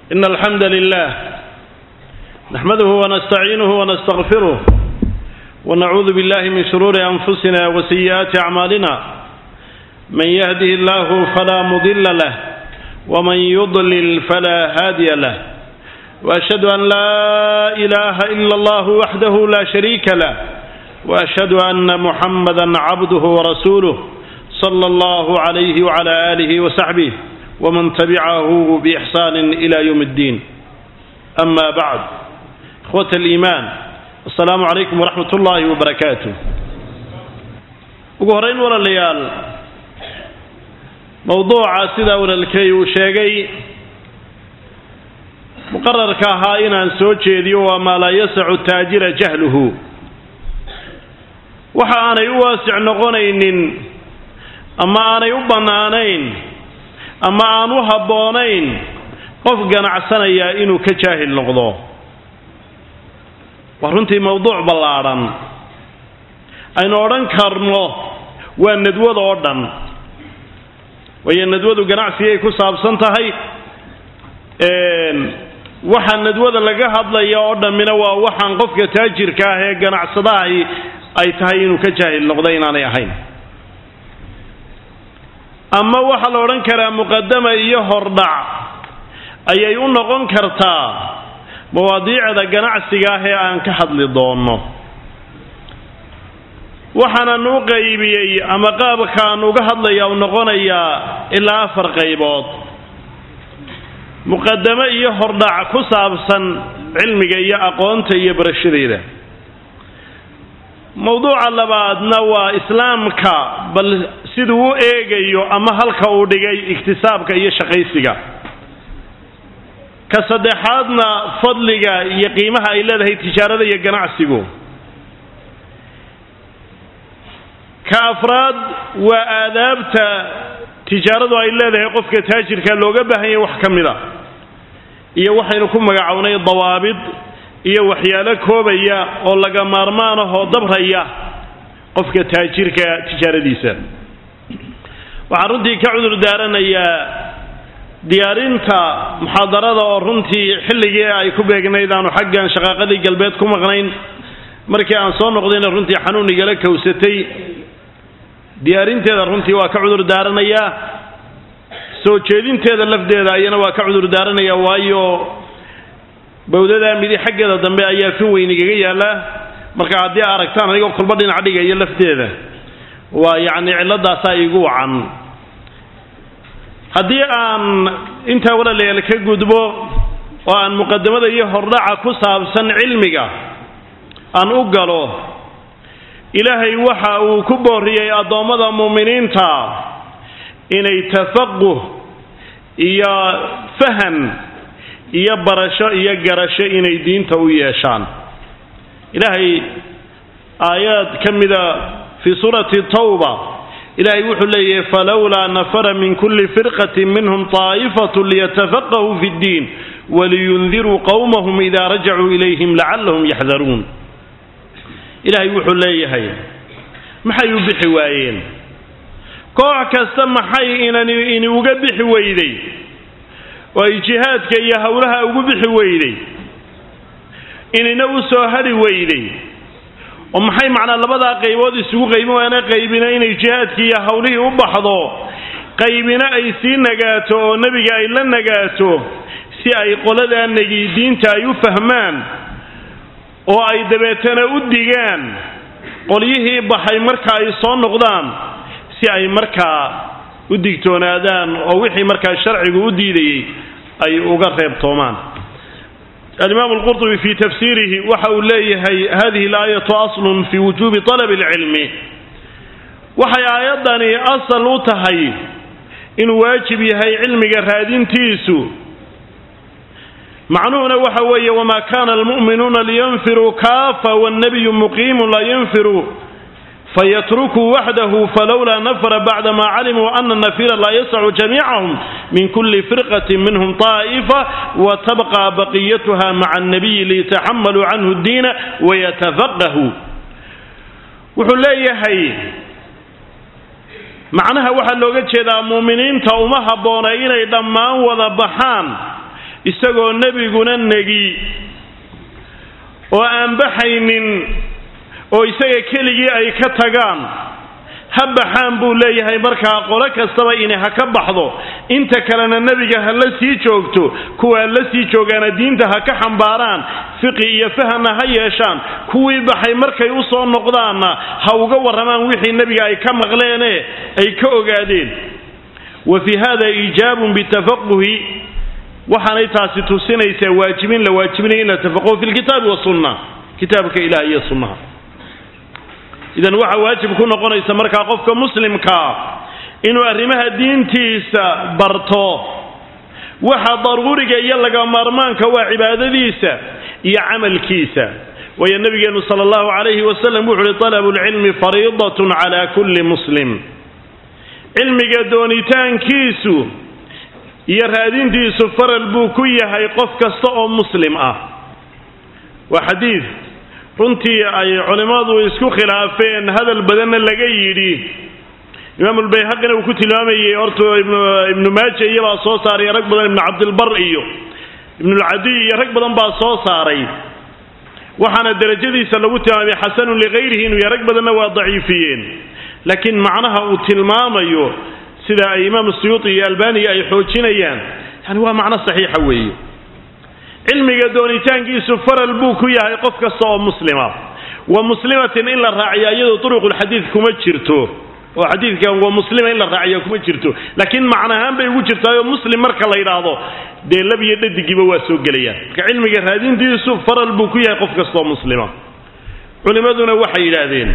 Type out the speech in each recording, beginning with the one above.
إن الحمد لله نحمده ونستعينه ونستغفره ونعوذ بالله من شرور أنفسنا وسيئات أعمالنا من يهده الله فلا مضل له ومن يضلل فلا هادي له وأشهد أن لا إله إلا الله وحده لا شريك له وأشهد أن محمدا عبده ورسوله صلى الله عليه وعلى آله وصحبه ومن تبعه بإحسان إلى يوم الدين أما بعد إخوة الإيمان السلام عليكم ورحمة الله وبركاته ugu horeyn walaalayaal mowduuca sidaa walaalkay uu sheegay muqararka ahaa inaan soo jeediyo waa maa laa yasacu taajira jahluhu waxa aanay u waasic noqonaynin ama aanay u bannaanayn ama aan u habboonayn qof ganacsanayaa inuu ka jaahil noqdo waa runtii mowduuc ballaadhan aynu odhan karno waa nadwada oo dhan waayo nadwadu ganacsigay ku saabsan tahay waxa nadwada laga hadlaya oo dhammina waa waxaan qofka taajirka ah ee ganacsadahi ay tahay inuu ka jaahil noqdo inaanay ahayn ama waxaa la odhan karaa muqadama iyo hordhac ayay u noqon kartaa mawaadiicda ganacsiga ah ee aan ka hadli doonno waxaanan u qaybiyey ama qaabkaan uga hadlaya u noqonayaa ilaa afar qaybood muqadamo iyo hordhac ku saabsan cilmiga iyo aqoonta iyo barashadeeda mowduuca labaadna waa islaamka bal siduu u eegayo ama halka uu dhigay iktisaabka iyo shaqaysiga ka saddexaadna fadliga iyo qiimaha ay leedahay tijaarada iyo ganacsigu ka afraad waa aadaabta tijaaradu ay leedahay qofka taajirka looga baahan yahay wax ka mid a iyo waxaynu ku magacownay dawaabid iyo waxyaalo koobaya oo laga maarmaan ahoo dabraya qofka taajirka tijaaradiisa waxaan runtii ka cudur daaranayaa diyaarinta muxaadarada oo runtii xilligii ay ku beegnayd aanu xaggan shaqaaqadii galbeed ku maqnayn markii aan soo noqdayna runtii xanuun igala kowsatay diyaarinteeda runtii waa ka cudur daaranayaa soo jeedinteeda lafdeeda ayana waa ka cudur daaranayaa waayo bawdadaa midi xaggeeda dambe ayaa fin weyn igaga yaallaa marka haddii a aragtaan anigoo kulba dhinac dhigayo lafteeda waa yacni cilladaasaa igu wacan haddii aan intaa walaalayaal ka gudbo oo aan muqadamada iyo hordhaca ku saabsan cilmiga aan u galo ilaahay waxa uu ku booriyey addoommada muuminiinta inay tafaquh iyo fahan iyo barasho iyo garasho inay diinta u yeeshaan ilaahay aayaad ka mida fii suurati tawba ilaahay wuxuu leeyahay falowlaa nafara min kulli firqatin minhum taa'ifatu liyatafaqahuu fi ddiin waliyundiruu qowmahum idaa rajacuu ilayhim lacallahum yaxdaruun ilaahay wuxuu leeyahay maxay u bixi waayeen koox kasta maxay inan ini uga bixi weyday oo ay jihaadka iyo howlaha ugu bixi weyday inina u soo hadhi weyday oo maxay macnaa labadaa qaybood isugu qaybin waana qaybina inay jihaadkii iyo howlihii u baxdo qaybina ay sii nagaato oo nebiga ay la nagaato si ay qoladaa negi diinta ay u fahmaan oo ay dabeetana u digaan qolyihii baxay marka ay soo noqdaan si ay markaa u digtoonaadaan oo wixii markaa sharcigu u diidayey ay uga reebtoomaan alimaam alqurtubi fii tafsiirihi waxa uu leeyahay hadihi alaayatu aslun fii wujuubi talabi alcilmi waxay aayaddani asal u tahay inuu waajib yahay cilmiga raadintiisu macnuhuna waxa weeye wamaa kana almu'minuuna liyanfiruu kaafa wannabiyu muqiimun laa yanfiru fayatrukuu waxdahu falowlaa nafara bacdama calimuu ana nafira laa yasacu jamiicahum min kuli firqati minhum طaa'ifa watabqa baqiyatuha maca annabiyi liyataxamaluu canhu diina wayatafaqahuu wuxuu leeyahay macnaha waxaa looga jeedaa muuminiinta uma habboona inay dhammaan wada baxaan isagoo nebiguna negi oo aan baxaynin oo isaga keligii ay ka tagaan ha baxaan buu leeyahay markaa qolo kastaba inay ha ka baxdo inta kalena nebiga ha la sii joogto kuwaa la sii joogaana diinta ha ka xambaaraan fiqi iyo fahamna ha yeeshaan kuwii baxay markay u soo noqdaanna ha uga warramaan wixii nebiga ay ka maqleene ay ka ogaadeen wa fii hada iijaabun bitafaquhi waxaanay taasi tusinaysaa waajibin la waajibinaya in la tafaquho fi lkitaabi wasunna kitaabka ilaah iyo sunnaha idan waxaa waajib ku noqonaysa markaa qofka muslimkaa inuu arrimaha diintiisa barto waxa daruuriga iyo laga maarmaanka waa cibaadadiisa iyo camalkiisa waayo nabigeenu sala allahu calayhi wasalam wuxu uhi talabu lcilmi fariidatun cala kulli muslim cilmiga doonitaankiisu iyo raadintiisu faral buu ku yahay qof kasta oo muslim ah waa xadiid runtii ay culimmadu isku khilaafeen hadal badanna laga yidhi imaamulbayhaqina uu ku tilmaamayey horta ibnu maaja iyobaa soo saaray rag badan ibnu cabdilbar iyo ibnulcadiy iyo rag badan baa soo saaray waxaana derajadiisa lagu tilmaamay xasanun likayrihi inuu yahay rag badanna waa daciifiyeen laakiin macnaha uu tilmaamayo sida ay imaam suyuuti iyo albaniya ay xoojinayaan yani waa macno saxiixa weeye cilmiga doonitaankiisu faral buu ku yahay qof kasta oo muslima wa muslimatin in la raaciya iyadoo turuqulxadiid kuma jirto oo xadiidkan waa muslima in la raaciya kuma jirto laakiin macnahaan bay ugu jirtaayoo muslim marka la yidhaahdo dee lab iyo dhadigiiba waa soo gelayaan marka cilmiga raadintiisu faral buu ku yahay qof kasta oo muslima culimmaduna waxay yidhaahdeen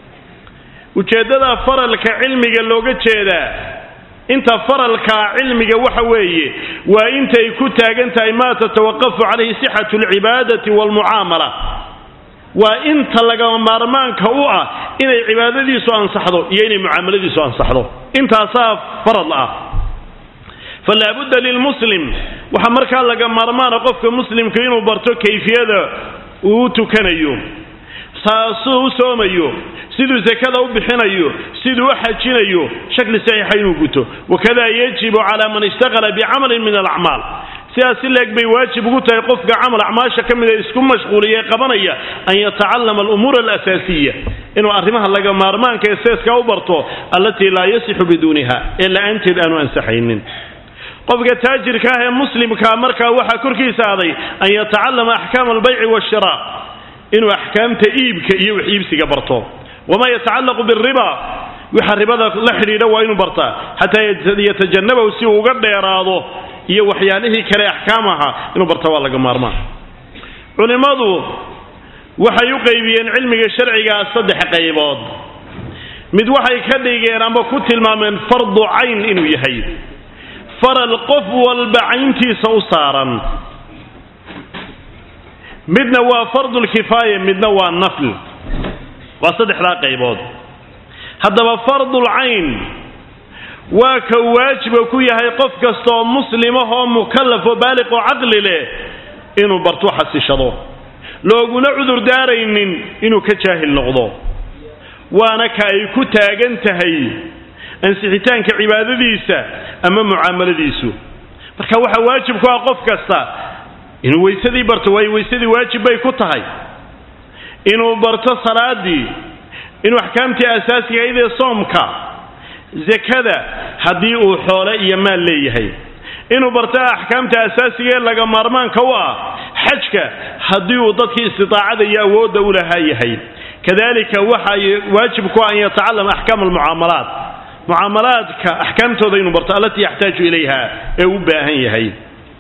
ujeeddada faralka cilmiga looga jeedaa inta faralkaa cilmiga waxa weeye waa intay ku taagan tahay maa tatawaqafu calayhi sixatu alcibaadati waalmucaamala waa inta lagama maarmaanka u ah inay cibaadadiisu ansaxdo iyo inay mucaamaladiisu ansaxdo intaasaa farad ah falaabudda lilmuslim waxaa markaa laga maarmaana qofka muslimka inuu barto kayfiyada uu u tukanayo saasuu u soomayo siduu sakada u bixinayo siduu u xajinayo shakli saxiixa inuu guto wakada yajibu cala man ishtaqala bicamalin min alacmaal sidaas si leeg bay waajib ugu tahay qofka camal acmaasha ka mida isku mashquuliya ee qabanaya an yatacallama alumuura alasaasiya inuu arrimaha laga maarmaanka ee seeska u barto allatii laa yasixu biduuniha ee la-aanteed aanu ansaxaynin qofka taajirka ah ee muslimkaa markaa waxaa korkiisa aday an yatacallama axkaama albayci waashira inuu axkaamta iibka iyo wax iibsiga barto wamaa yatacallaqu biriba waxa ribada la xidhiidha waa inuu bartaa xataa yatajanabahu si uu uga dheeraado iyo waxyaalihii kale axkaam ahaa inuu barta waa laga maarmaan culimmadu waxay u qaybiyeen cilmiga sharcigaa saddex qaybood mid waxay ka dhigeen ama ku tilmaameen fardu cayn inuu yahay faral qof walba cayntiisa u saaran midna waa fardulkifaaya midna waa nafl waa saddexdaa qaybood haddaba fardul cayn waa ka waajiba ku yahay qof kasta oo muslimahoo mukallaf oo baaliq oo caqli leh inuu bartu xasishado looguna cudur daaraynin inuu ka jaahil noqdo waana ka ay ku taagan tahay ansixitaanka cibaadadiisa ama mucaamaladiisu marka waxaa waajib ku ah qof kasta inuu weysadii barto waayo weysadii waajib bay ku tahay inuu barto salaadii inuu axkaamtii asaasiga idee soomka zakada haddii uu xoole iyo maal leeyahay inuu barto axkaamta asaasiga ee laga maarmaanka u ah xajka haddii uu dadkii istidaacada iyo awoodda u lahaa yahay kadalika waxay waajib ku ah an yatacallama axkaam almucaamalaat mucaamalaadka axkaamtooda inuu barto allatii yaxtaaju ilayha ee u baahan yahay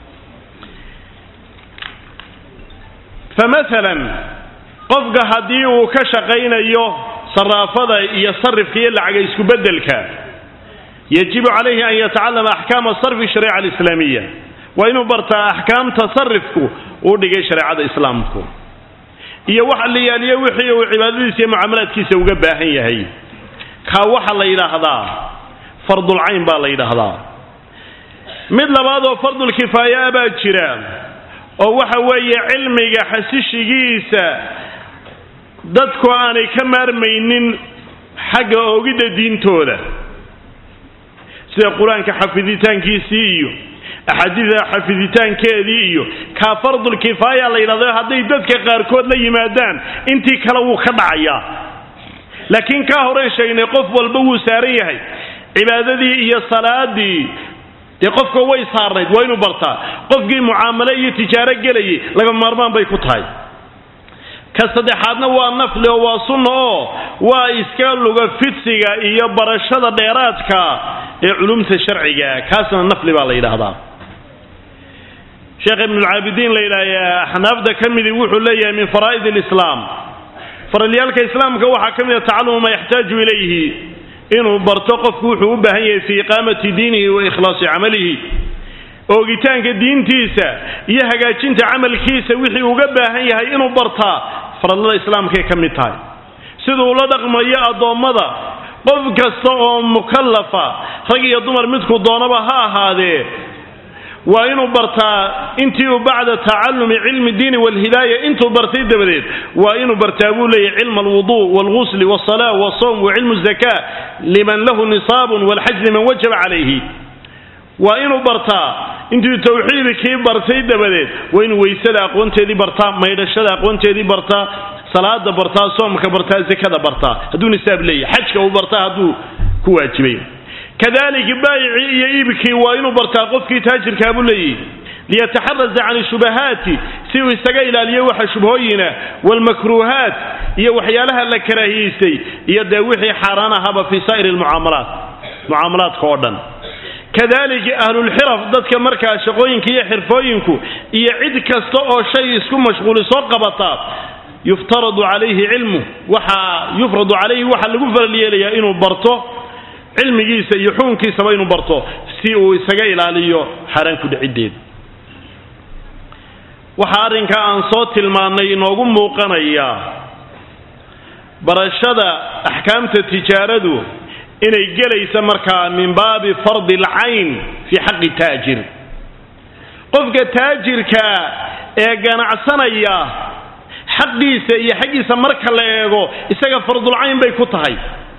famasalan qofka haddii uu ka shaqaynayo saraafada iyo sarifka iyo lacaga isku beddelka yajibu calayhi an yatacallama axkaama sarfi shariica alislaamiya waa inuu bartaa axkaamta sarifku uu dhigay shareecada islaamku iyo waxa la yaaliyo wixii uu cibaadadiisa iyo mucaamalaadkiisa uga baahan yahay kaa waxa la yidhaahdaa fardulcayn baa la yidhaahdaa mid labaad oo fardulkifaaya baa jira oo waxa weeye cilmiga xasishigiisa dadku aanay ka maarmaynin xagga oogidda diintooda sida qur-aanka xafiditaankiisii iyo axaadiida xafiditaankeedii iyo kaa fardulkifaaya la yidhahdo hadday dadka qaarkood la yimaadaan intii kale wuu ka dhacayaa laakiin kaa horen sheegnay qof walba wuu saaran yahay cibaadadii iyo salaadii dee qofka way saarnayd waa inuu bartaa qofkii mucaamalo iyo tijaaro gelayay laga maarmaan bay ku tahay ka saddexaadna waa nafli oo waa sunna oo waa iska luga fidsiga iyo barashada dheeraadka ee culumta sharciga kaasna nafli baa la yidhaahdaa sheekh ibnulcaabidiin la yidhaahdaa axnaafda ka midii wuxuu leeyahay min faraa'id alislaam faralyaalka islaamka waxaa ka mida tacalumu maa yaxtaaju ilayhi inuu barto qofku wuxuu u baahan yahay fii iqaamati diinihi wa ikhlaasi camalihi oogitaanka diintiisa iyo hagaajinta camalkiisa wixii uga baahan yahay inuu bartaa faradlada islaamkay ka mid tahay siduu la dhaqmayo addoommada qof kasta oo mukallafa rag iyo dumar midku doonaba ha ahaadee waa inuu bartaa intii uu bacda tacalumi cilmi diini walhidaaya intuu bartay dabadeed waa inuu bartaa buu leeyahy cilma alwuduu walghusli walsalaa walsawm wa cilmu zakaa liman lahu nisaabun walxaj liman wajaba calayhi waa inuu bartaa intuu tawxiidkii bartay dabadeed waa inuu weysada aqoonteedii bartaa maydhashada aqoonteedii bartaa salaada bartaa soomka bartaa zakada bartaa hadduu nisaab leeyahy xajka uu bartaa hadduu ku waajibay kadalika baayicii iyo iibkii waa inuu bartaa qofkii taajirkaa buu leeyahy liyataxaraza can shubahaati si uu isaga ilaaliyo waxa shubhooyina walmakruuhaat iyo waxyaalaha la karaahiyeystay iyo dee wixii xaaraan ahaba fii saa'iri lmucaamalaat mucaamalaadka oo dhan kadalika ahlulxiraf dadka markaa shaqooyinka iyo xirfooyinku iyo cid kasta oo shay isku mashquulisoo qabata yuftaradu calayhi cilmu waxaa yufradu calayhi waxaa lagu faral yeelayaa inuu barto cilmigiisa iyo xukunkiisaba inuu barto si uu isaga ilaaliyo xaaraan ku dhiciddeed waxaa arrinkaa aan soo tilmaannay inoogu muuqanaya barashada axkaamta tijaaradu inay gelaysa markaa min baabi fardi alcayn fii xaqi taajir qofka taajirka ee ganacsanaya xaqiisa iyo xaggiisa marka la eego isaga fardulcayn bay ku tahay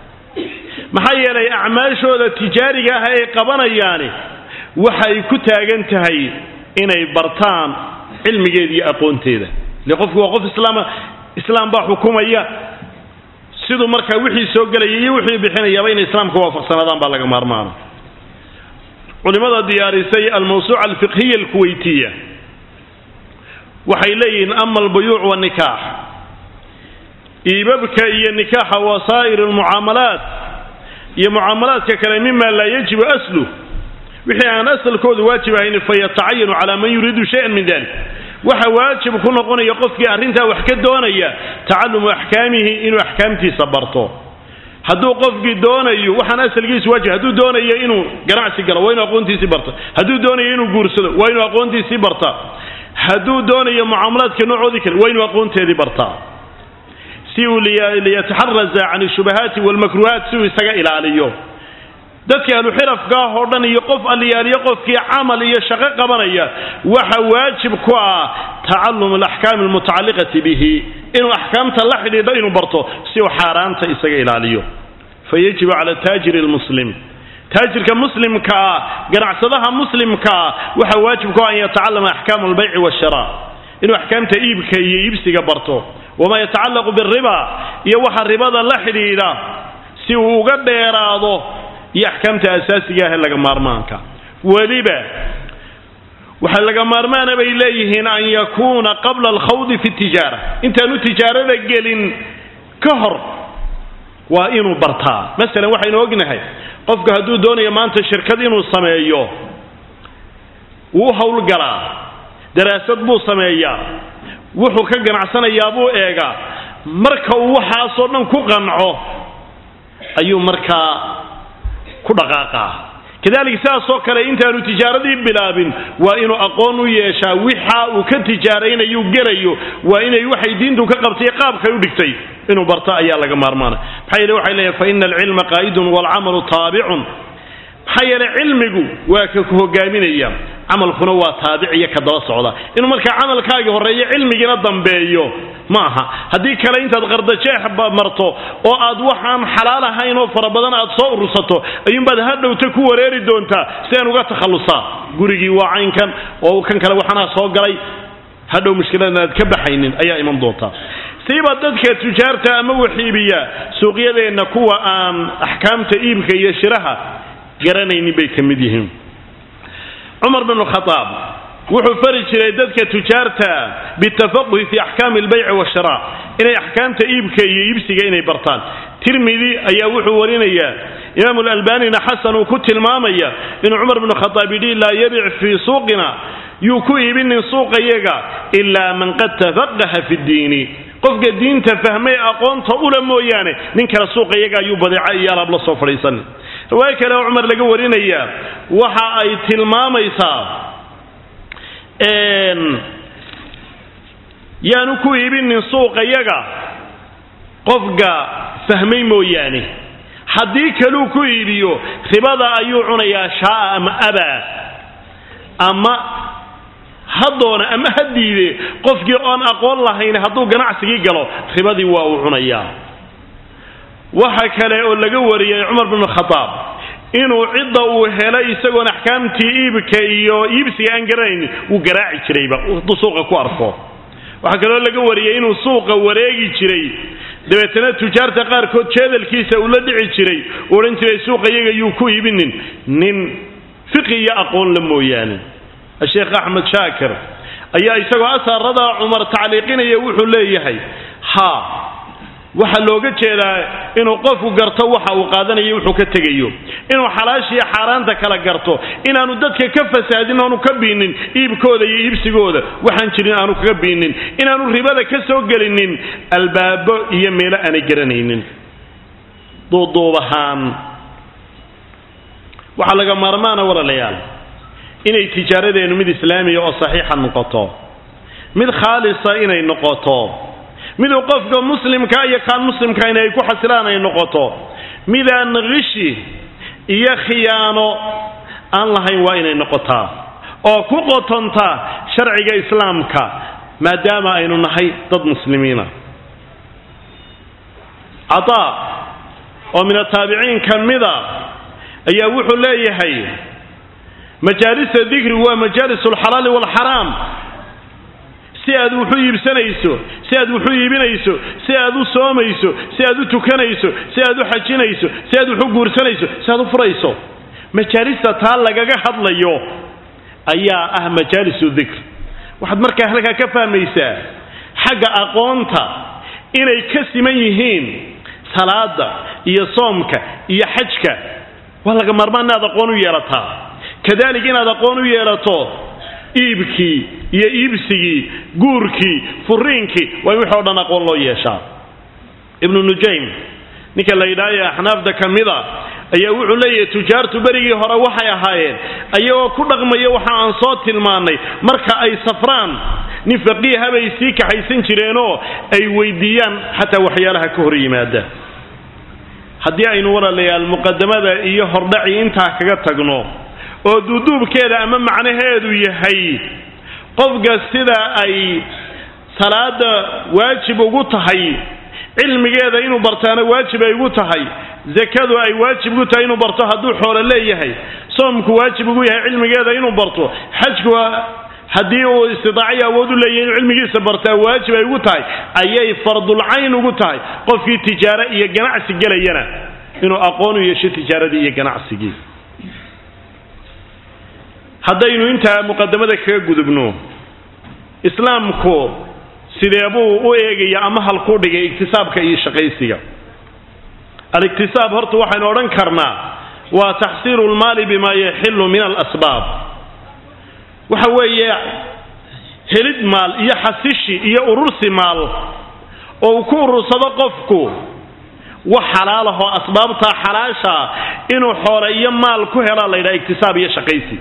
maxaa yeelay acmaashooda tijaariga ah ay qabanayaani waxay ku taagan tahay inay bartaan cilmigeeda iyo aqoonteeda ile qofku waa qof islaama islaam baa xukumaya siduu markaa wixii soo gelaya iyo wixii bixinayaaba inay islaamka waafaqsanaadaan baa laga maarmaana culimada diyaarisay almawsuuca alfiqhiya alkuweytiya waxay leeyihiin ama albuyuuc wanikaax iibabka iyo nikaaxa wasaa'ir almucaamalaat iyo mucaamalaadka kale mima laa yajibu aslu wixii aan asalkoodu waajib ahayn fayatacayanu calaa man yuriidu shayan min dalik waxa waajib ku noqonaya qofkii arrintaa wax ka doonaya tacalumu axkaamihi inuu axkaamtiisa barto hadduu qofkii doonayo waxaan asalkiisu waajib hadduu doonayo inuu ganacsi galo waa inuu aqoontiisii barta hadduu doonayo inuu guursado waa inuu aqoontiisii barta hadduu doonayo mucaamalaadka noocoodii kale waa inuu aqoonteedii bartaa si uu liyataxaraza can shubahaati walmakruhaat si uu isaga ilaaliyo dadka ahluxirafka ah oo dhan iyo qof alliyaaliyo qofkii camal iyo shaqo qabanaya waxa waajib ku ah tacalum alaxkaami almutacalliqati bihi inuu axkaamta la xidhiidho inuu barto si uu xaaraanta isaga ilaaliyo fayajibu cala taajiri lmuslim taajirka muslimka ah ganacsadaha muslimka ah waxa waajib ku ah an yatacalama axkaam albayci waashira inuu axkaamta iibka iyo iibsiga barto wamaa yatacallaqu biriba iyo waxa ribada la xidhiidha si uu uga dheeraado iyo axkaamta asaasiga ah ee laga maarmaanka weliba waxaa laga maarmaana bay leeyihiin an yakuuna qabla alkhawdi fi tijaara intaanu tijaarada gelin ka hor waa inuu bartaa masalan waxaynu ognahay qofku hadduu doonayo maanta shirkad inuu sameeyo wuu howlgalaa daraasad buu sameeyaa wuxuu ka ganacsanayaa buu eegaa marka uu waxaasoo dhan ku qanco ayuu markaa ku dhaqaaqaa kadalika sidaasoo kale intaanu tijaaradii bilaabin waa inuu aqoon u yeeshaa wixa uu ka tijaaraynayu gelayo waa inay waxay diintu ka qabtay qaabkay u dhigtay inuu barto ayaa laga maarmaana maxaa yeele waxay leeyahay fa ina alcilma qaa'idun waalcamalu taabicun maxaa yeelay cilmigu waa ka ku hogaaminaya camalkuna waa taabic iyo ka daba socda inuu markaa camalkaagii horreeyo cilmigiina dambeeyo ma aha haddii kale intaad qardajeex marto oo aad waxaan xalaal ahayn oo fara badan aad soo urursato ayuunbaad hadhowta ku wareeri doontaa si aan uga takhallusaa gurigii waa caynkan oo kan kale waxanaa soo galay hadhow mushkiladan aad ka baxaynin ayaa iman doontaa siiba dadka tujaarta ama waxiibiya suuqyadeenna kuwa aan axkaamta iibka iyo shiraha garanaynin bay ka mid yihiin cumar bn khaaab wuxuu fari jiray dadka tujaarta bitafaquhi fi axkaami albayci washira inay axkaamta iibka iyo iibsiga inay bartaan tirmidi ayaa wuxuu warinayaa imaam lalbanina xasan uu ku tilmaamaya inuu cumar bnu khaaab yidhi laa yabic fii suuqina yuu ku iibinin suuqayaga ilaa man qad tafaqaha fi ddiini qofka diinta fahmay aqoonta ula mooyaane nin kale suuqayaga ayuu badeeca iyo alaab la soo fadhiisan riwaayo kale oo cumar laga warinaya waxa ay tilmaamaysaa yaanu ku iibinin suuqayaga qofka fahmay mooyaane haddii kaluu ku iibiyo ribada ayuu cunayaa shaaa ama abaa ama ha doona ama ha diide qofkii oon aqoon lahayn hadduu ganacsigii galo ribadii waa uu cunayaa waxa kale oo laga wariyey cumar bnu khadaab inuu cidda uu helay isagoon axkaamtii iibka iyo iibsiga aan garanayn wuu garaaci jirayba hadduu suuqa ku arko waxaa kaloo laga wariyey inuu suuqa wareegi jiray dabeetana tujaarta qaarkood jeedalkiisa uu la dhici jiray uu odhan jiray suuqa iyaga yuu ku iibinin nin fiqi iyo aqoon la mooyaane sheekh axmed shaakir ayaa isagoo asaarada cumar tacliiqinaya wuxuu leeyahay ha waxaa looga jeedaa inuu qofku garto waxa uu qaadanayo wuxuu ka tegayo inuu xalaashiiyo xaaraanta kala garto inaanu dadka ka fasaadin oonu ka biinin iibkooda iyo iibsigooda waxaan jirin aanu kaga biinin inaanu ribada ka soo gelinin albaabo iyo meelo aanay garanaynin duuduubahaan waxaa laga maarmaana walaalayaal inay tijaaradeennu mid islaamiya oo saxiixa noqoto mid khaalisa inay noqoto miduu qofka muslimka iyo kaan muslimka inay ku xasilaan ay noqoto midaan qishi iyo khiyaano aan lahayn waa inay noqotaa oo ku qotonta sharciga islaamka maadaama aynu nahay dad muslimiina cataa oo min ataabiciin ka mida ayaa wuxuu leeyahay majaalisa dikri waa majaalis alxalaali waalxaraam si aad wuxu iibsanayso si aad wuxu iibinayso si aad u soomayso si aad u tukanayso si aad u xajinayso si aad wuxu guursanayso si aad u furayso majaalista taa lagaga hadlayo ayaa ah majaalisu dikr waxaad markaa halkaa ka fahmaysaa xagga aqoonta inay ka siman yihiin salaada iyo soomka iyo xajka waa laga maarmaan inaad aqoon u yeelataa kadalik inaad aqoon u yeelato iibkii iyo iibsigii guurkii furiinkii waa in wixii o dhan aqoon loo yeeshaa ibnu nujaym ninka la yidhaahaye axnaafda ka mida ayaa wuxuu leeyahay tujaartu berigii hore waxay ahaayeen ayagoo ku dhaqmaya waxa aan soo tilmaannay marka ay safraan nin faqiiha bay sii kaxaysan jireenoo ay weydiiyaan xataa waxyaalaha ka hor yimaada haddii aynu walaalayaal muqadamada iyo hordhacii intaa kaga tagno oo duuduubkeeda ama macnaheedu yahay qofka sida ay salaada waajib ugu tahay cilmigeeda inuu bartaana waajib ay ugu tahay zakadu ay waajib ugu tahay inuu barto hadduu xoolo leeyahay soomku waajib ugu yahay cilmigeeda inuu barto xajku haddii uu istidaaciyo awood u leeyahay inuu cilmigiisa bartaa waajib ay ugu tahay ayay fardulcayn ugu tahay qofkii tijaaro iyo ganacsi gelayana inuu aqoon u yeesho tijaaradii iyo ganacsigii haddaynu intaa muqadamada kaga gudubno islaamku sidee buu u eegaya ama halkuu dhigay iktisaabka iyo shaqaysiga aliktisaab horta waxaynu odhan karnaa waa taxsiilu lmaali bima yaxilu min alasbaab waxa weeye helid maal iyo xasishi iyo urursi maal oo uu ku urursado qofku wax xalaalahoo asbaabta xalaasha inuu xoole iyo maal ku helaa la yidhaha iktisaab iyo shaqaysi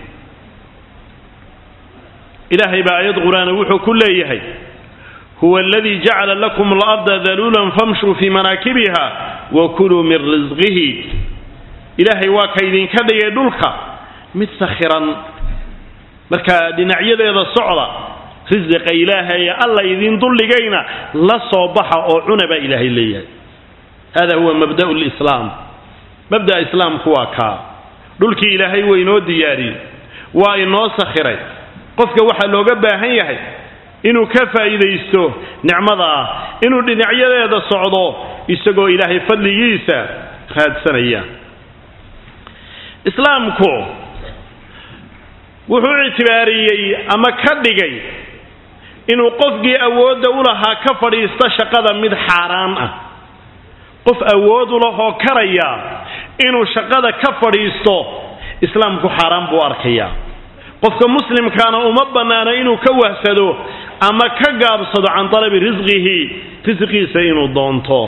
ilaahay baa aayad qur-aana wuxuu ku leeyahay huwa aladii jacala lakum alarda daluulan famshuu fii manaakibiha wa kuluu min risqihi ilaahay waa ka idinka dhigay dhulka mid sakhiran marka dhinacyadeeda socda risiqa ilaahay alla idin dulligayna la soo baxa oo cuna baa ilaahay leeyahay hada huwa mabda'u lislaam mabda'a islaamku waa kaa dhulkii ilaahay waa inoo diyaariyey waa inoo sakhiray qofka waxaa looga baahan yahay inuu ka faa'iidaysto nicmada ah inuu dhinacyadeeda socdo isagoo ilaahay fadligiisa raadsanaya islaamku wuxuu ictibaariyey ama ka dhigay inuu qofkii awoodda u lahaa ka fadhiisto shaqada mid xaaraan ah qof awood u lahoo karaya inuu shaqada ka fadhiisto islaamku xaaraan buu arkayaa qofka muslimkaana uma bannaano inuu ka wahsado ama ka gaabsado can talabi risqihi risqiisa inuu doonto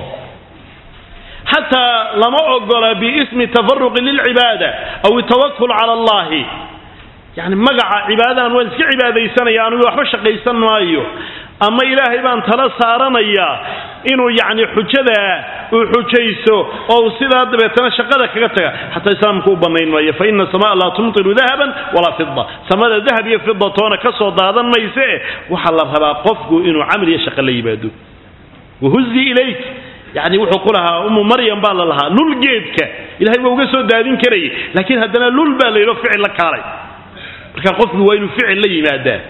xataa lama ogola biismi tafaruqi lilcibaada aw itawakul cala allahi yani magaca cibaadadan waan iska cibaadaysanaya anigu waxba shaqaysan maayo ama ilaahay baan tala saaranayaa inuu yacni xujada uu xujayso oo uu sidaa dabeetana shaqada kaga taga xataa islaamku u bannayn maayo fa ina samaa laa tumtiru dahaban walaa fida samada dahab iyo fida toona ka soo daadan mayse waxaa la rabaa qofku inuu camal iyo shaqo la yimaado wahuzi ilayk yani wuxuu ku lahaa umu maryam baa la lahaa lul geedka ilahay waa uga soo daadin karayay laakiin haddana lul baa la yidho ficil la kaalay marka qofku waa inuu ficil la yimaadaa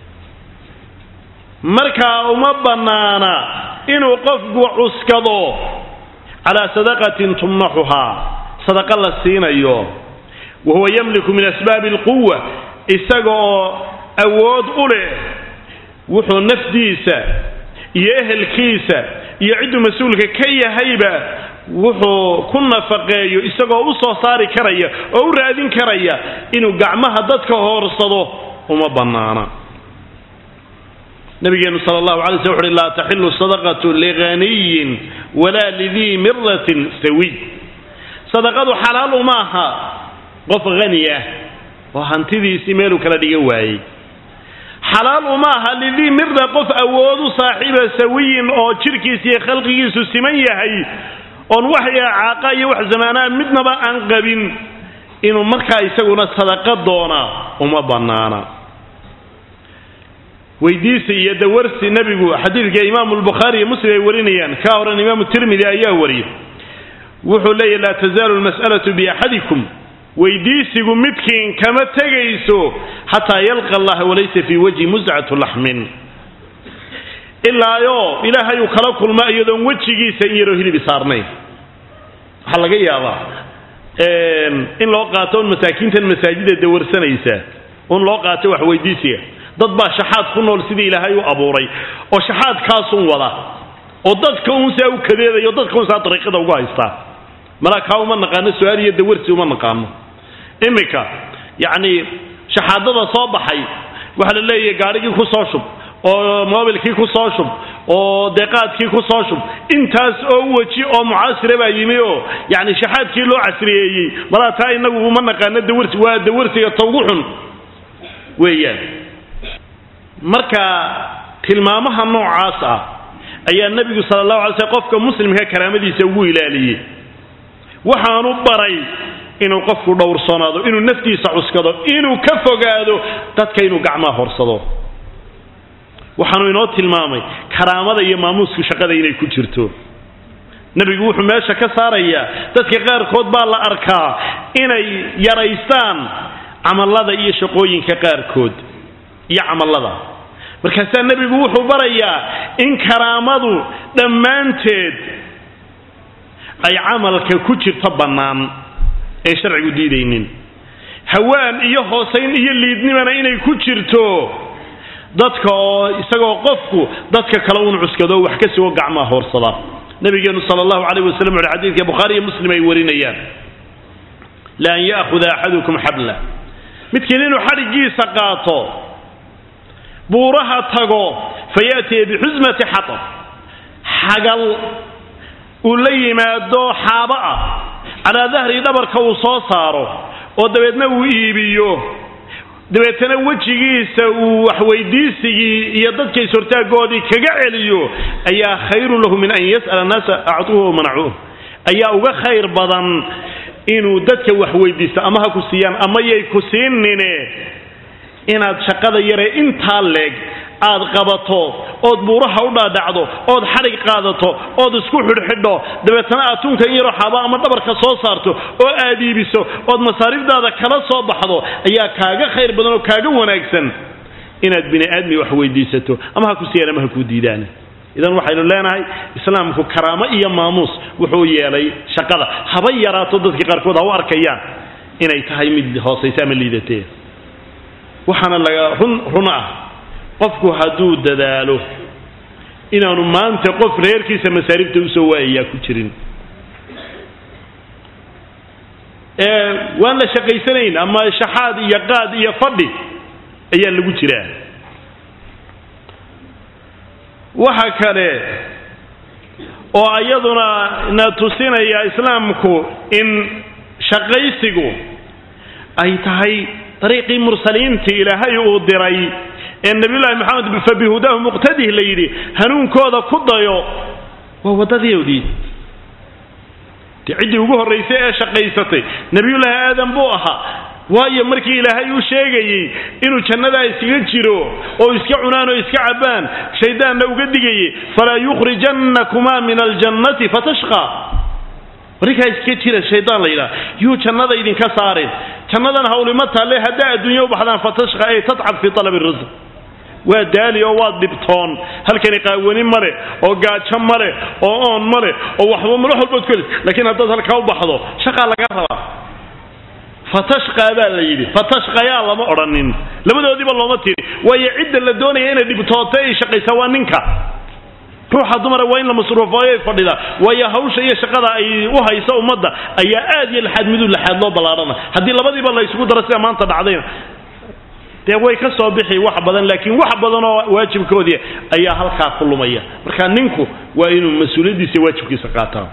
markaa uma bannaana inuu qofku cuskado calaa sadaqatin tumnaxuhaa sadaqa la siinayo wa huwa yamliku min asbaabi alquwa isaga oo awood u leh wuxuu nafdiisa iyo ehelkiisa iyo cidduu mas-uulka ka yahayba wuxuu ku nafaqeeyo isagoo u soo saari karaya oo u raadin karaya inuu gacmaha dadka hoorsado uma bannaana nabigeenu sal allahu alay sl wuxu uhi laa taxilu sadaqatu lighaniyin walaa lidii miratin sawiy sadaqadu xalaal uma aha qof hani ah oo hantidiisii meeluu kala dhigan waayey xalaal uma aha lidii mira qof awoodu saaxiiba sawiyin oo jidhkiisa iyo khalqigiisu siman yahay oon wax caaqa iyo wax zamaanaa midnaba aan qabin inuu markaa isaguna sadaqa doonaa uma bannaana weydiisi iyo dawarsi nebigu xadiidka imaamu lbukhaari iyo muslim ay warinayaan ka horan imaamu tirmidi ayaa wariya wuxuu leeyahy laa tazaalu lmas'alatu biaxadikum weydiisigu midkiin kama tegayso xataa yalqa allaha walaysa fii wajhi muscatu laxmin ilaayo ilaahay uu kala kulmo iyadoon wejigiisa in yaroo hilibi saarnayn waxaa laga yaabaa in loo qaato un masaakiintan masaajida dawarsanaysa un loo qaato wax weydiisiga dad baa shaxaad ku nool sidii ilaahay u abuuray oo shaxaadkaasun wada oo dadka un saa u kadeedaya o dadka un saa dariiqada ugu haystaa malaa kaa uma naqaano su-aal iyo dawarsi uma naqaano iminka yacni shaxaadada soo baxay waxaa la leeyahay gaadhigii ku soo shub oo mobilkii ku soo shub oo deeqaadkii ku soo shub intaas oo weji oo mucaasira baa yimi oo yacni shaxaadkii loo casriyeeyey malaa taa inagu uma naqaano dawarsi waa dawarsiga ta ugu xun weeyaan marka tilmaamaha noocaas ah ayaa nebigu sala allahu alay slm qofka muslimka karaamadiisa ugu ilaaliyey waxaanu baray inuu qofku dhowrsanaado inuu naftiisa cuskado inuu ka fogaado dadka inuu gacmaha horsado waxaanu inoo tilmaamay karaamada iyo maamuusku shaqada inay ku jirto nebigu wuxuu meesha ka saarayaa dadka qaarkood baa la arkaa inay yaraystaan camallada iyo shaqooyinka qaarkood iyo camallada markaasaa nebigu wuxuu barayaa in karaamadu dhammaanteed ay camalka ku jirto bannaan een sharcigu diidaynin hawaan iyo hoosayn iyo liidnimana inay ku jirto dadka oo isagoo qofku dadka kale uun cuskado wax ka sugo gacmaha hoorsada nabigeenu sala allahu calayh wasalam wuxu xadiidka bukhaari iyo muslim ay warinayaan la an ya'khuda axadukum xabla midkiin inuu xadhiggiisa qaato buuraha tago fayaatiya bixusmati xatab xagal uu la yimaado xaabo ah calaa dahri dhabarka uu soo saaro oo dabeedna uu iibiyo dabeetana wejigiisa uu waxweydiisigii iyo dadka is-hortaagoodii kaga celiyo ayaa khayrun lahu min an yas'ala annaasa actuuhu o manacuuh ayaa uga khayr badan inuu dadka wax weydiisto ama ha ku siiyaan ama yay ku siinine inaad shaqada yaree intaa leeg aad qabato ood buuraha u dhaadhacdo ood xadhig qaadato ood isku xidhxidho dabeetana aad tunka in yaroo xaaba ama dhabarka soo saarto oo aad iibiso ood masaariifdaada kala soo baxdo ayaa kaaga khayr badan oo kaaga wanaagsan inaad bini aadmi wax weydiisato ama ha ku siiyaan ama ha kuu diidaan idan waxaynu leenahay islaamku karaamo iyo maamuus wuxuu yeelay shaqada haba yaraato dadkii qaarkood ha u arkayaan inay tahay mid hoosaysa ama liidatee waxaana laga run run ah qofku hadduu dadaalo inaanu maanta qof reerkiisa masaarifta usoo waayayaa ku jirin waan la shaqaysanayn ama shaxaad iyo qaad iyo fadhi ayaa lagu jiraa waxa kale oo iyaduna na tusinaya islaamku in shaqaysigu ay tahay dariiqii mursaliintii ilaahay uu diray ee nabiyullaahi maxamed fabihudaahu muqtadih la yidhi hanuunkooda ku dayo waa waddadoodii de ciddii ugu horraysay ee shaqaysatay nebiyullaahi aadam buu ahaa waayo markii ilaahay uu sheegayey inuu jannadaa iskaga jiro oo iska cunaan oo iska cabbaan shayddaanna uga digayey falaa yukhrijannakumaa min aljannati fatashqa markaa iska jira shaydaan la yidhaha yuu jannada idinka saarin jannadan hawlima talle haddaa adduunya u baxdaan fatashqa ay tadcab fii talabi risq waa daali oo waa dhibtoon halkani qaawani male oo gaajo male oo oon male oo waxba madax walbood ku laakiin haddaad halkaa u baxdo shaqaa laga rabaa fatashqaa baa la yidhi fatashqayaa lama odhanin labadoodiiba looma tiri waayo cidda la doonaya inay dhibtooto ay shaqaysaa waa ninka ruuxa dumara waa in la masruufooyo ay fadhida waayo hawsha iyo shaqada ay u hayso ummadda ayaa aad iyo laxaad miduu laxaad loo ballaadhana haddii labadiiba la isugu daro sida maanta dhacdayna dee way ka soo bixi wax badan laakiin wax badan oo waajibkoodii ayaa halkaa ku lumaya marka ninku waa inuu mas-uuliyaddiisa iyo waajibkiisa qaataa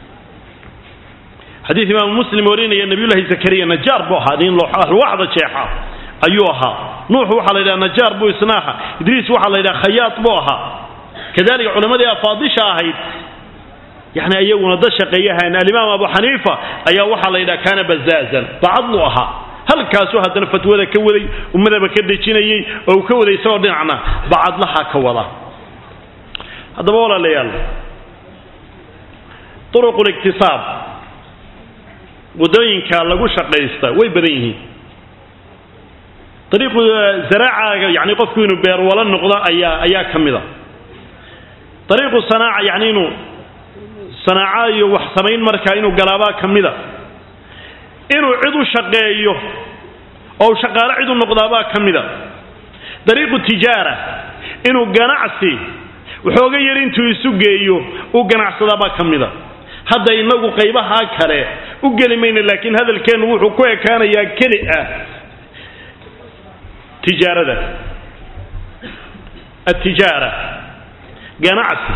xadiid imaamu muslim warinaya nabiyullahi zakariya najaar buu ahaa nin alwaaxda jeexa ayuu ahaa nuuxu waxaa la yidhaha najaar buu isna ahaa idriis waxaa la yidhaha khayaad buu ahaa kadalika culammadii afaadisha ahayd yani iyaguna dad shaqeeyahan alimaam abu xaniifa ayaa waxaa la yidhaha kaana bazaazan bacadlu ahaa halkaasuu haddana fatwada ka waday ummadaba ka dejinayey oo uu ka waday isagoo dhinacna bacadlaha ka wada haddaba walaalayaal uruqu liktisaab waddooyinka lagu shaqaysta way badan yihiin ariiqu zaraacaga yani qofku inuu beerwalo noqdo ayaa ayaa ka mid a ariiqu sanaaca yani inuu sanaaco iyo wax samayn markaa inuu galaabaa ka mida inuu cid u shaqeeyo oo shaqaalo cid u noqdaabaa ka mida dariiqu tijaara inuu ganacsi waxooga yar intuu isu geeyo uu ganacsadaabaa ka mida hadda inagu qaybahaa kale u geli mayna laakiin hadalkeennu wuxuu ku ekaanayaa keli ah tijaarada atijaara ganacsi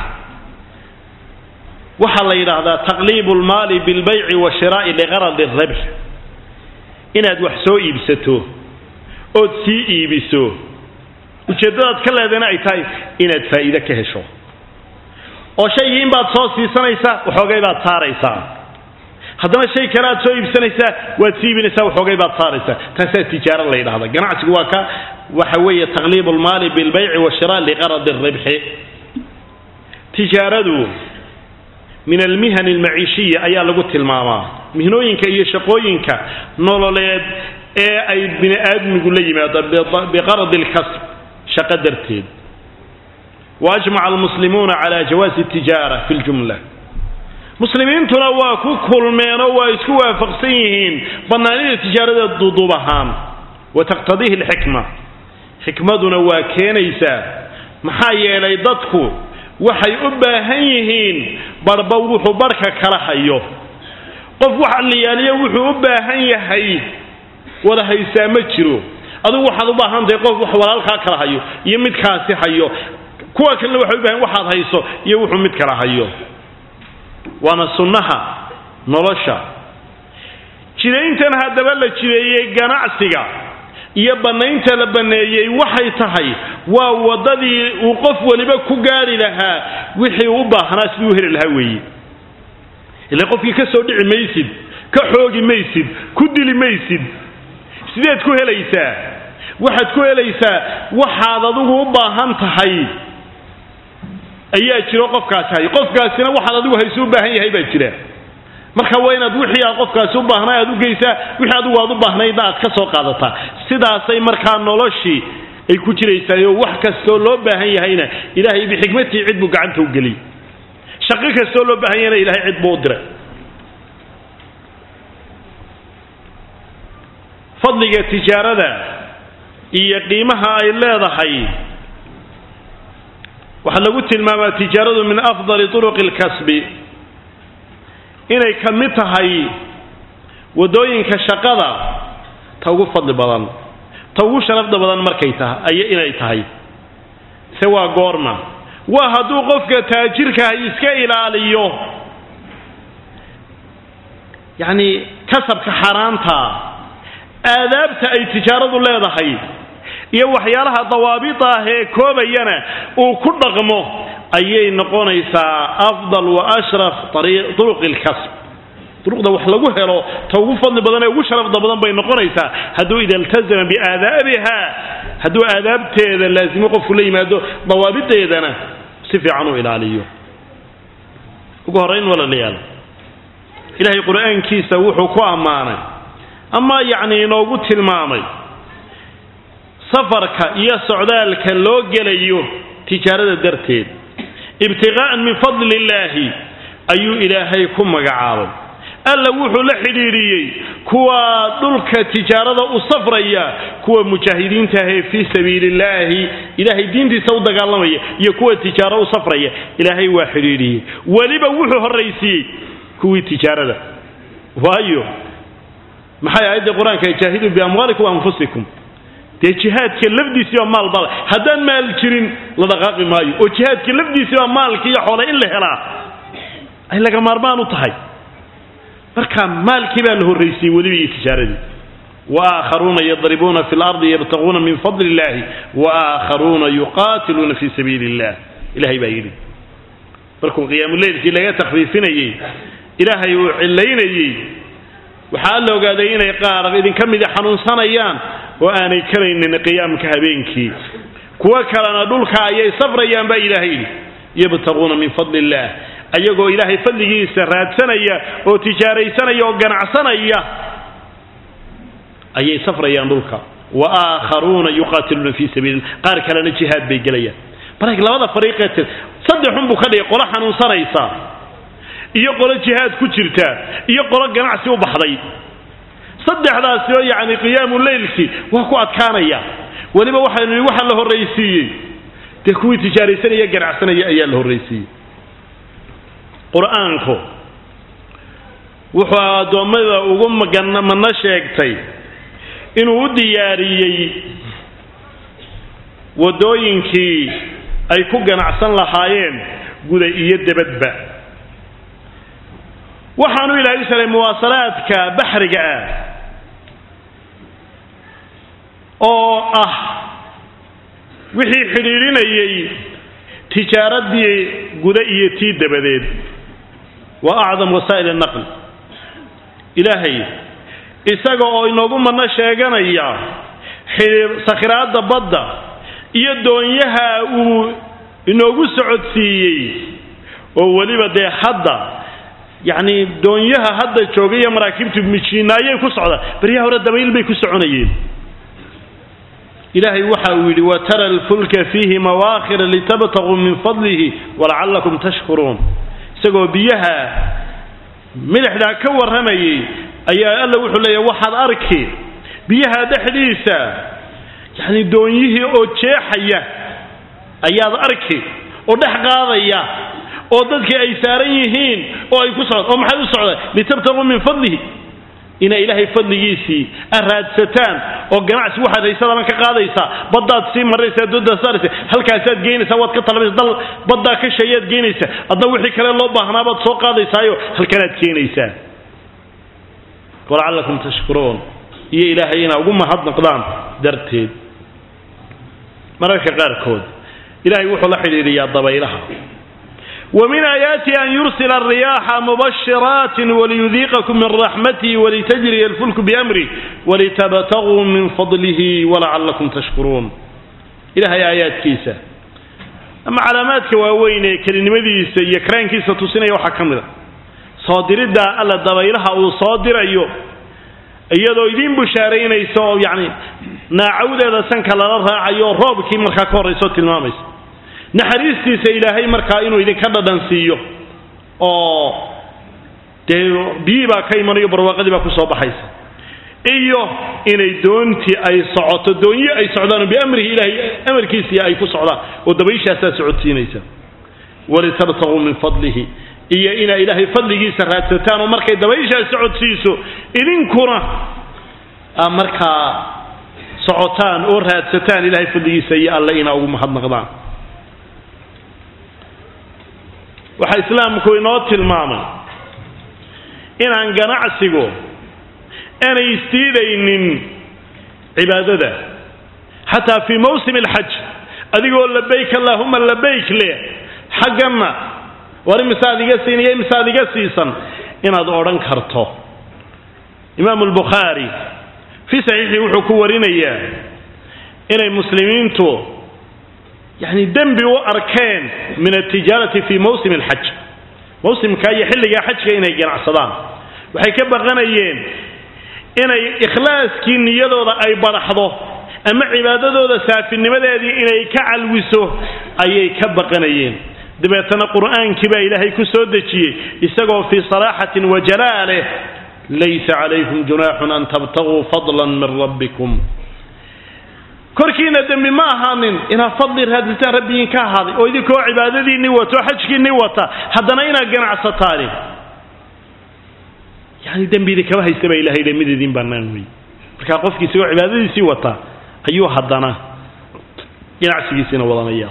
waxaa la yidhaahdaa taqliibu lmaali bilbayci washiraa'i liqaradi rabx inaad wax soo iibsato ood sii iibiso ujeeddadaad ka leedana ay tahay inaad faa'iide ka hesho oo shaygii in baad soo siisanaysaa waxoogay baad saaraysaa haddana shay kale aad soo iibsanaysaa waad sii iibinaysaa waxoogay baad saaraysaa taasaa tijaaro la yidhahda ganacsigu waa ka waxa weeye taqliibu lmaali bilbayci washira liqaradi rabxi tijaaradu min almihan almaciishiya ayaa lagu tilmaamaa mihnooyinka iyo shaqooyinka nololeed ee ay bini aadmigu la yimaado biqaradi lkasb shaqo darteed waajmaca almuslimuuna cala jawaasi tijaara fi ljumla muslimiintuna waa ku kulmeenoo waa isku waafaqsan yihiin bannaanida tijaarada duuduub ahaan wa taqtadiihi alxikma xikmaduna waa keenaysaa maxaa yeelay dadku waxay u baahan yihiin barhba wuxuu barhka kala hayo qof wax alliyaaliyo wuxuu u baahan yahay wada haysaa ma jiro adigu waxaad u baahan tahay qof wax walaalkaa kala hayo iyo midkaasi hayo kuwa kalena waxay u bahan waxaad hayso iyo wuxuu mid kala hayo waana sunnaha nolosha jirayntan haddaba la jireeyey ganacsiga iyo bannaynta la banneeyey waxay tahay waa waddadii uu qof waliba ku gaari lahaa wixii u baahnaa sidii u heli lahaa weeye ila qofkii ka soo dhici maysid ka xoogi maysid ku dili maysid sideed ku helaysaa waxaad ku helaysaa waxaad adigu u baahan tahay ayaa jiro qofkaasi hay qofkaasina waxaad adigu haysu u baahan yahay baa jira marka waa inaad wixii aad qofkaasi u baahnay aad u geysaa wixii adigu aad u baahnaydna aad ka soo qaadataa sidaasay markaa noloshii ay ku jiraysaayoo wax kastoo loo baahan yahayna ilaahay bixikmatii cid buu gacanta u geliyey shaqo kastoo loo baahan yahayna ilahay cid buu u diray fadliga tijaarada iyo qiimaha ay leedahay waxaa lagu tilmaamaa tijaaradu min afdali turuqi alkasbi inay ka mid tahay waddooyinka shaqada ta ugu fadli badan ta ugu sharafda badan markay tahay ay inay tahay se waa goorma waa hadduu qofka taajirkahay iska ilaaliyo yacni kasabka xaaraanta aadaabta ay tijaaradu leedahay iyo waxyaalaha dawaabita ah ee koobayana uu ku dhaqmo ayay noqonaysaa afdal wa ashraf turuqi lkasb duruqda wax lagu helo ta ugu fadli badan ee ugu sharafda badan bay noqonaysaa hadduu ida iltazama biaadaabiha hadduu aadaabteeda laasimo qofku la yimaado dawaabiteedana si fiican u ilaaliyo ugu horrayn walaalayaal ilaahay qur-aankiisa wuxuu ku ammaanay ama yacni inoogu tilmaamay safarka iyo socdaalka loo gelayo tijaarada darteed ibtiqaa'an min fadli illaahi ayuu ilaahay ku magacaabay alla wuxuu la xidhiidhiyey kuwa dhulka tijaarada u safraya kuwa mujaahidiinta ahee fii sabiili illaahi ilaahay diintiisa u dagaalamaya iyo kuwa tijaaro u safraya ilaahay waa xidhiidhiyey weliba wuxuu horraysiiyey kuwii tijaarada waayo maxay aayadda qur-aanka jaahiduu biamwaalikum waanfusikum dee jihaadka lafdiisiiba maal bale haddaan maal jirin la dhaqaaqi maayo oo jihaadka lafdiisiiba maalka iyo xoole in la helaa ay laga maarmaan u tahay marka maalkii baa la horraysiiyey weliba iyo tijaaradii waakharuuna yadribuuna fi lardi yabtaguuna min fadli illahi waakharuuna yuqaatiluuna fi sabiili illah ilahay baa yidhi markuu qiyaamuleylkii laga takhfiifinayey ilaahay uu cilaynayey waxaa la ogaaday inay qaar idinka midi xanuunsanayaan oo aanay karaynin qiyaamka habeenkii kuwo kalena dhulka ayay safrayaan baa ilaahay yidhi yabtaguuna min fadli illah ayagoo ilaahay fadligiisa raadsanaya oo tijaaraysanaya oo ganacsanaya ayay safrayaan dhulka wa aakharuuna yuqaatiluuna fii sabiili qaar kalena jihaad bay gelayaan marka labada fariiqee tir saddexun buu ka dhigay qolo xanuunsanaysa iyo qolo jihaad ku jirta iyo qolo ganacsi u baxday saddexdaasi oo yacni qiyaamu leylkii waa ku adkaanaya weliba waxaynu nihi waxa la horraysiiyey dee kuwii tijaaraysanaya ganacsanaya ayaa la horraysiiyey qur-aanku wuxuu addoommada ugu mano sheegtay inuu u diyaariyey waddooyinkii ay ku ganacsan lahaayeen guda iyo debadba waxaanu ilaahay u salay muwaasalaadka baxriga ah oo ah wixii xidhiidhinayay tijaaradii guda iyo tii dabadeed wa acdam wasaa'il annaql ilaahay isaga oo inoogu manno sheeganaya sakhiraadda badda iyo doonyaha uu inoogu socodsiiyey oo weliba dee hadda yacni doonyaha hadda jooga iyo maraakiibtu mijiinaayay ku socdaan baryaha hore dabayl bay ku soconayeen ilaahay waxa uu yidhi watara alfulka fiihi mawaakhira litabtaguu min fadlihi walacallakum tashkuruun isagoo biyaha milixdaa ka warramayay ayaa alla wuxuu leeyahy waxaad arki biyaha dhexdiisa yacni doonyihii oo jeexaya ayaad arki oo dhex qaadaya oo dadkii ay saaran yihiin oo ay ku socd oo maxay u socdaan litabtaguu min fadlihi inay ilaahay fadligiisii aad raadsataan oo ganacsi waxaad haysadaban ka qaadaysaa baddaad sii maraysaa doodaad saaraysa halkaasaad geynaysaa waad ka talabaysa dal baddaa ka sheeyaad geynaysaa adna wixii kale loo baahnaabaad soo qaadaysaayo halkanaad keenaysaa walacallakum tashkuruun iyo ilaahay inaa ugu mahadnaqdaan darteed mararka qaarkood ilaahay wuxuu la xidhiidhiyaa dabaylaha ومن آياته أن يرسل الرياح مبشرات وليذيقكم من رحمته ولتجري الفلك بأمره ولتبتغوا من فضله ولعلكم تشكرون إلى آيات كيسة أما علامات كواوين كلمة يكران كيسة تسنى وحكم صادر الدا ألا دبيلها أو صادر أيوه iyadoo idiin bushaaraynaysa oo yacni naacawdeeda sanka lala raacayo roobkii markaa ka horrayso tilmaamaysa naxariistiisa ilaahay markaa inuu idinka dhadhan siiyo oo dee biyii baa ka imanayo barwaaqadii baa kusoo baxaysa iyo inay doontii ay socoto doonyo ay socdaan biamrihi ilaahay amarkiisii ay ku socdaan oo dabayshaasaa socodsiinaysa walitabtaguu min fadlihi iyo inaa ilaahay fadligiisa raadsataan oo markay dabayshaas socodsiiso idinkuna aa markaa socotaan oo raadsataan ilaahay fadligiisa iyo alle inaa ugu mahadnaqdaan waxaa islaamku inoo tilmaamay inaan ganacsigu aanay istiidaynin cibaadada xataa fii mawsim alxaj adigoo labayk allaahuma labayk leh xagganna war imisaad iga siiniyo imisaad iga siisan inaad odhan karto imaamu albukhaari fii saxiixii wuxuu ku warinayaa inay muslimiintu yani dembi u arkeen min altijaarati fii mawsim alxaj mawsimka iyo xilligaa xajka inay ganacsadaan waxay ka baqanayeen inay ikhlaaskii niyadooda ay badaxdo ama cibaadadooda saafinimadeedii inay ka calwiso ayay ka baqanayeen dabeetana qur'aankii baa ilaahay ku soo dejiyey isagoo fii saraaxatin wa jalaaleh laysa calaykum junaaxun an tabtaguu fadlan min rabbikum korkiina dembi ma ahaanin inaad fadli raadsataan rabbigiin ka ahaaday oo idinkoo cibaadadiinni wato oo xajkiinni wata haddana inaad ganacsataani yani dembi idinkama haysta baa ilahay mid idin bannaan wey markaa qofkii isagoo cibaadadiisii wata ayuu haddana ganacsigiisiina wadanaya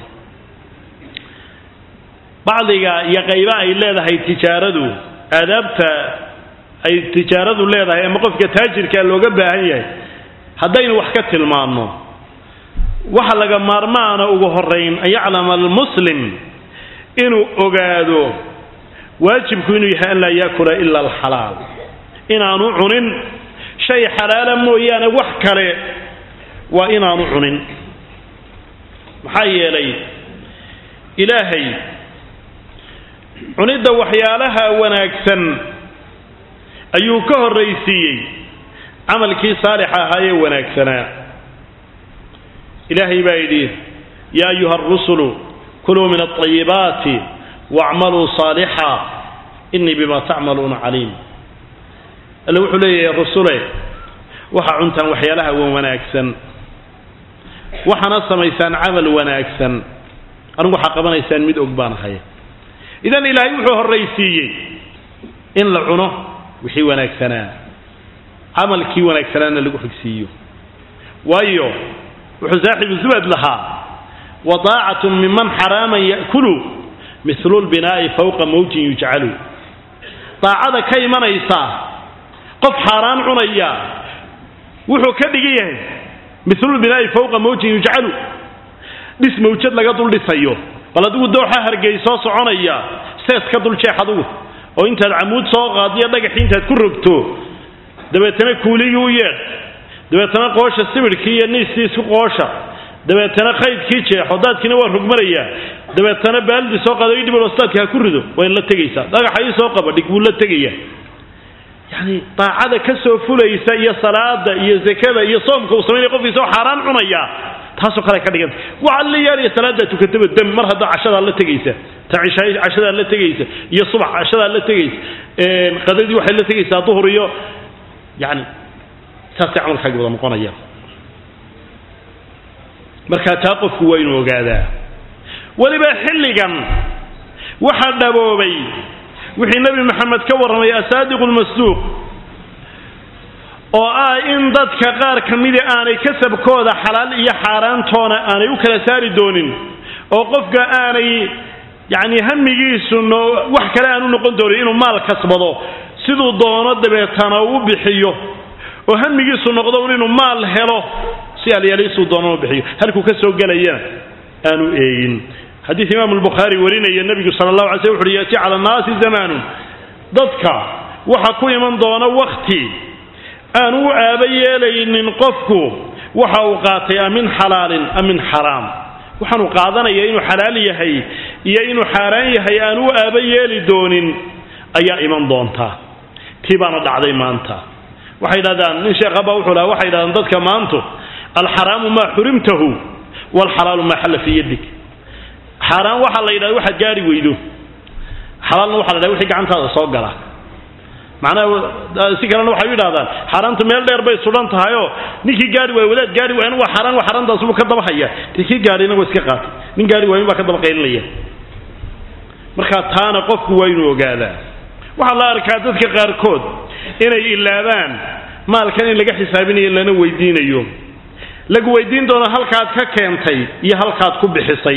bacdiga iyo qayba ay leedahay tijaaradu aadaabta ay tijaaradu leedahay ama qofka taajirkaa looga baahan yahay haddaynu wax ka tilmaanno waxa laga maarmaana ugu horayn an yaclama almuslim inuu ogaado waajibku inuu yahay an laa yaakula ila alxalaal inaanu cunin shay xalaala mooyaane wax kale waa inaanu cunin maxaa yeelay ilaahay cunidda waxyaalaha wanaagsan ayuu ka horraysiiyey camalkii saalixa ahaayee wanaagsanaa ilaahay baa yidhi yaa ayuha arusulu kuluu min alطayibaati wacmaluu saalixa inii bima tacmaluuna caliim alle wuxuu leeyahay rusule waxaa cuntaan waxyaalaha wan wanaagsan waxaana samaysaan camal wanaagsan anigu waxaa qabanaysaan mid og baan ahay idan ilaahay wuxuu horraysiiyey in la cuno wixii wanaagsanaa camalkii wanaagsanaana lagu xigsiiyo waayo wuxuu saaxibu zubad lahaa wadaacatu miman xaraaman ya'kulu mislu lbinaa'i fawqa mawjin yujcalu daacada ka imanaysa qof xaaraan cunaya wuxuu ka dhigan yahay mislulbinaa'i fawqa mawjin yujcalu dhis mawjad laga dul dhisayo bal adigu dooxa hargeysoo soconaya sees ka dul jeex adugu oo intaad camuud soo qaadiyo dhagaxii intaad ku rogto dabeetana kuuligii u yeedh dabeetana qoosha sibidhkii iyo niistii isku qoosha dabeetana qaydkii jeexo daadkiina waa rogmanayaa dabeetana baaldi soo qaado i dhibal ostaadka ha ku rido waa in la tegaysaa dhagaxa ii soo qaba dhig buu la tegaya yacni daacada ka soo fulaysa iyo salaada iyo zakada iyo soomka uu samaynaya qofkiisa oo xaaraan cunaya taasoo kale ka dhiganta waxa la yaaliya salaada tukataba dam mar hadda cashadaa la tegaysa ta cishaay cashadaa la tegaysa iyo subax cashadaa la tegaysa qadadii waxay la tegaysaa duhur iyo yani saasay camalkaagi wada noqonaya marka taa qofku waa inuu ogaadaa weliba xilligan waxaa dhaboobay wixii nebi maxamed ka warramay asaadiqu lmasduuq oo ah in dadka qaar ka midi aanay kasabkooda xalaal iyo xaaraantoona aanay u kala saari doonin oo qofka aanay yacni hamigiisu no wax kale aan u noqon doonin inuu maal kasbado siduu doono dabeetana u bixiyo oo hamigiisu noqdo un inuu maal helo si alyaliisuu doono u bixiyo halkuu ka soo gelayana aanu eegin xadiid imaamu albukhaari warinaya nebigu sala allahu alay slm wuxu uhi yaati cala annaasi zamaanun dadka waxa ku iman doona wakhti aan u aaba yeelaynin qofku waxa uu qaatay a min xalaalin am min xaraam waxaanu qaadanaya inuu xalaal yahay iyo inuu xaaraan yahay aan u aaba yeeli doonin ayaa iman doonta tii baana dhacday maanta waxay yidhahdaan nin sheekha baa wuxuu lahaa waxay yidhahdaan dadka maantu alxaraamu maa xurimtahu waalxalaalu maa xalla fii yadig xaaraan waxaa la yidhahda waxaad gaari weydo xalaalna waxa la yidhahda wixii gacantaada soo gala macnaha si kalena waxay u yidhahdaan xaaraantu meel dheer bay sudan tahayoo ninkii gaari waayo wadaad gaari waayan waa xaaraan waa xaaraantaasubuu ka daba haya dee kii gaadhina waa iska qaatay nin gaari waayin baa ka daba qaylinaya marka taana qofku waa inuu ogaadaa waxaa la arkaa dadka qaarkood inay ilaabaan maalkan in laga xisaabinayo lana weydiinayo lagu weydiin doono halkaad ka keentay iyo halkaad ku bixisay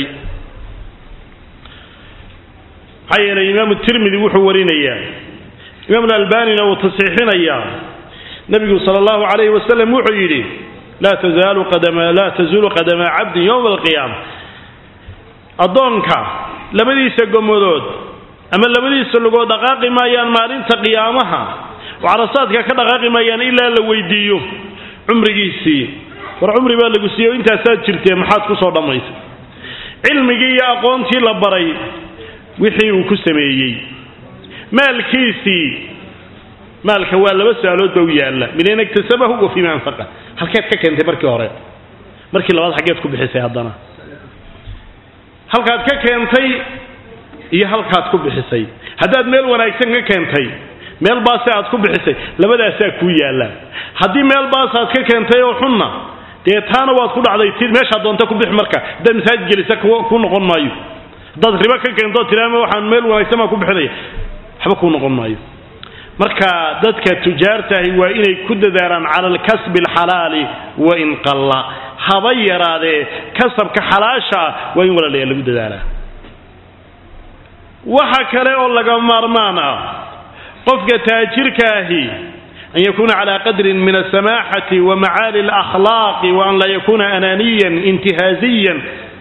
maxaa yeelay imaamu tirmidi wuxuu warinayaa imaam alalbanina wuu tasxiixinayaa nebigu sala allahu calayhi wasalam wuxuu yidhi laa tazaalu qadama laa tazuulu qadama cabdin yowma alqiyaama addoonka labadiisa gomadood ama labadiisa lugood dhaqaaqi maayaan maalinta qiyaamaha oo carasaadka ka dhaqaaqi maayaan ilaa la weydiiyo cumrigiisii war cumri baa lagu siiye intaasaad jirtee maxaad ku soo dhammaysay cilmigii iyo aqoontii la baray wixii uu ku sameeyey maalkiisii maalka waa laba su-aalood ba u yaalla min ayn iktasabahu wa fiima anfaqa halkeed ka keentay markii hore markii labaad xaggeed ku bixisay haddana halkaad ka keentay iyo halkaad ku bixisay haddaad meel wanaagsan ka keentay meel baase aad ku bixisay labadaasaa kuu yaalla haddii meel baasaad ka keentay oo xunna dee taana waad ku dhacday ti meeshaa doonta ku bix marka haddaad masaajid gelisa ku noqon maayo haddaad ribo ka keento tilaama waxaan meel wanaagsan baan ku bixinaya waxba kuu noqon maayo marka dadka tujaartahi waa inay ku dadaalaan cala alkasbi alxalaali wain qalla haba yaraadee kasabka xalaasha ah waa in walaalayaa lagu dadaalaa waxa kale oo laga maarmaan ah qofka taajirka ahi an yakuna cala qadrin min alsamaaxati wa macaali alakhlaaqi wa an laa yakuna anaaniyan intihaaziyan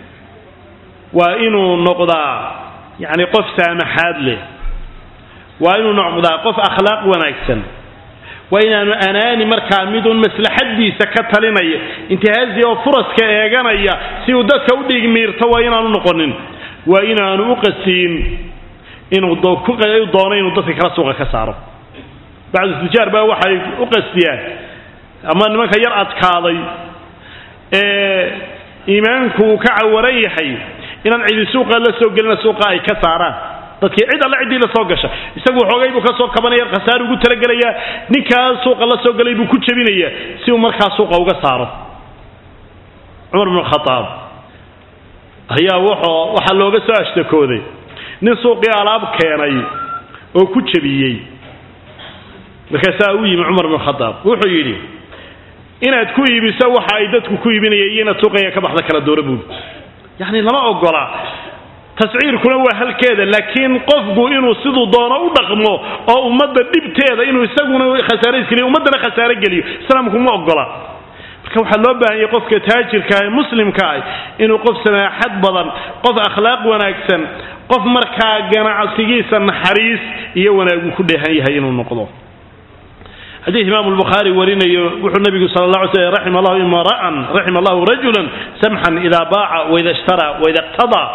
waa inuu noqdaa yani qof saamaxaad leh waa inuu noqdaa qof akhlaaq wanaagsan waa inaanu anaani markaa midun maslaxadiisa ka talinaya intihaazi oo furaska eeganaya si uu dadka u dhigmiirto waa inaanu noqonin waa inaanu u qasiin inuu doono inuu dadka kala suuqa ka saaro bacdu tijaar baa waxay u qastiyaan ama nimanka yar adkaaday ee iimaanku uu ka cawaran yahay inaan cidi suuqa la soo gelina suuqa ay ka saaraan dadkii cid alle ciddii la soo gasha isagu xoogay buu ka soo kabanaya khasaar ugu talagelayaa ninkaa suuqa la soo galay buu ku jebinayaa si uu markaa suuqa uga saaro cumar bnu khadaab ayaa wuxuu waxaa looga soo ashtakooday nin suuqii alaab keenay oo ku jebiyey markaasaa u yimi cumar bnu khadaab wuxuu yidhi inaad ku iibiso waxa ay dadku ku iibinayeen iyo inaad suuqayga ka baxda kala doora buuli yacni lama ogola tasciirkuna waa halkeeda laakiin qofku inuu siduu doono u dhaqmo oo ummadda dhibteeda inuu isaguna khasaare iskeliyo ummaddana khasaare geliyo islaamku ma ogola marka waxaa loo baahan yahay qofka taajirka ah ee muslimka ah inuu qof samaaxad badan qof akhlaaq wanaagsan qof markaa ganacsigiisa naxariis iyo wanaagu ku dheehan yahay inuu noqdo xadiid imaamu lbukhaari warinayo wuxuu nabigu sala allah alay slam raxima allahu imra'an raxima allahu rajulan samxan idaa baaca waida ishtara waida iqtadaa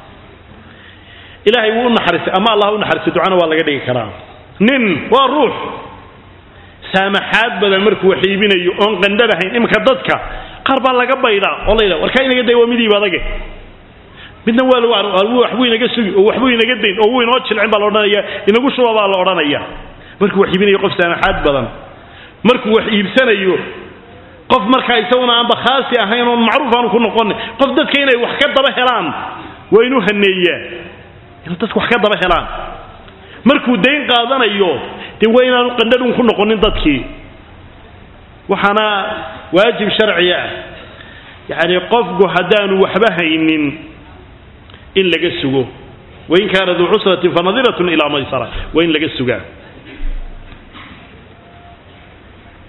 ilaahay wuu u naxariistay ama allah u naxariistay ducana waa laga dhigi karaa nin waa ruux saamaxaad badan markuu wax iibinayo oon qandhanahayn iminka dadka qaar baa laga baydhaa oo la yidhaha warkaa inaga day waa midiiba adage midna waa waxbuu inaga sugi oo waxbuu inaga dayn oo wuu inoo jilcin baa la odhanaya inagu shuba baa la odhanaya markuu wax iibinayo qof saamaxaad badan markuu wax iibsanayo qof markaa isaguna aanba khaasi ahayn oon macruuf aanu ku noqonin qof dadka inay wax ka daba helaan waa inuu haneeyaa inay dadku wax ka daba helaan markuu dayn qaadanayo dee waa inaanu qandhadhun ku noqonin dadkii waxaana waajib sharci ah yacni qofku haddaanu waxba haynin in laga sugo wain kaana duu cusratin fanadiratun ilaa maysara waa in laga sugaa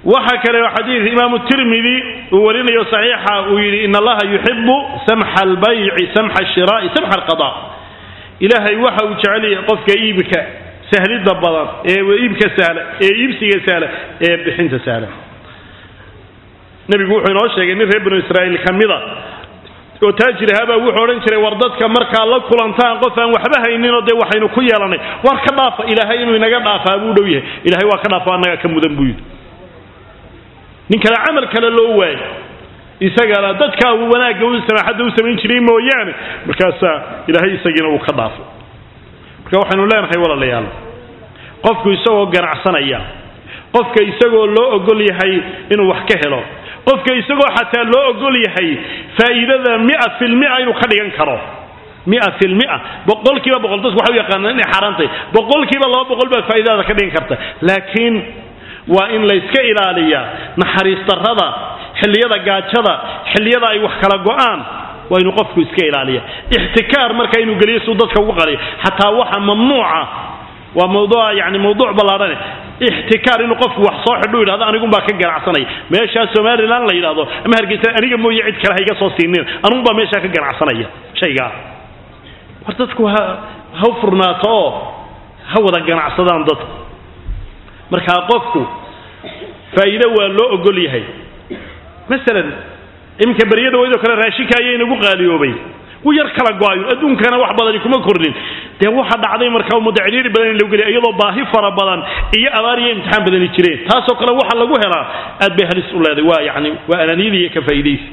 waxa kale oo xadiid imaamu tirmidi uu warinayo saxiixa uu yidhi in allaha yuxibu samxa albayci samxa ashiraa'i samxa alqada ilaahay waxa uu jecel yahay qofka iibka sahlida badan ee iibka sahla ee iibsiga sahla ee bixinta sahla nebigu wuxuu inoo sheegay nin reer banu israa'iil ka mida oo taajir ahaabaa wuxuu odhan jiray war dadka markaa la kulantaan qof aan waxba hayninoo dee waxaynu ku yeelanay war ka dhaafa ilaahay inuu inaga dhaafaa buu dhow yahay ilaahay waa ka dhaafa annaga ka mudan buu yidhi nin kale camal kale loo waayo isagana dadkaa uu wanaagga u samaaxadda u samayn jiray mooyaane markaasaa ilaahay isagiina uu ka dhaafo marka waxaynu leenahay walaalayaal qofku isagoo ganacsanaya qofka isagoo loo ogol yahay inuu wax ka helo qofka isagoo xataa loo ogol yahay faa'iidada mia filmia inuu ka dhigan karo mia filmia boqolkiiba boqol dadku waxay u yaqaanaan inay xaaraantay boqolkiiba laba boqol baad faa'iidada ka dhigan karta laakiin waa in layska ilaaliyaa naxariis darrada xilliyada gaajada xilliyada ay wax kala go'aan waa inuu qofku iska ilaaliya ixtikaar marka inuu geliyo suu dadka ugu qaliyo xataa waxa mamnuuca waa mawduuca yani mawduuc ballaadhane ixtikaar inuu qofku wax soo xidhu yidhahdo anigunbaa ka ganacsanaya meeshaa somalilan la yidhahdo ama hargeysa aniga mooye cid kale ha iga soo siinin anigunbaa meeshaa ka ganacsanaya shaygaa war dadku ha ha u furnaato oo ha wada ganacsadaan dadku markaa qofku faa'iido waa loo ogol yahay masalan iminka beryada waydoo kale raashinka ayaa inagu qaaliyoobay wuu yar kala go-ayo adduunkana wax badani kuma kordhin dee waxa dhacday markaa ummadda cidhiiri badan in lagu geliya iyadoo baahi fara badan iyo abaar iyo imtixaan badani jireen taasoo kale waxa lagu helaa aad bay halis u leeday waa yani waa ananiyada iyo ka faa'iidaysi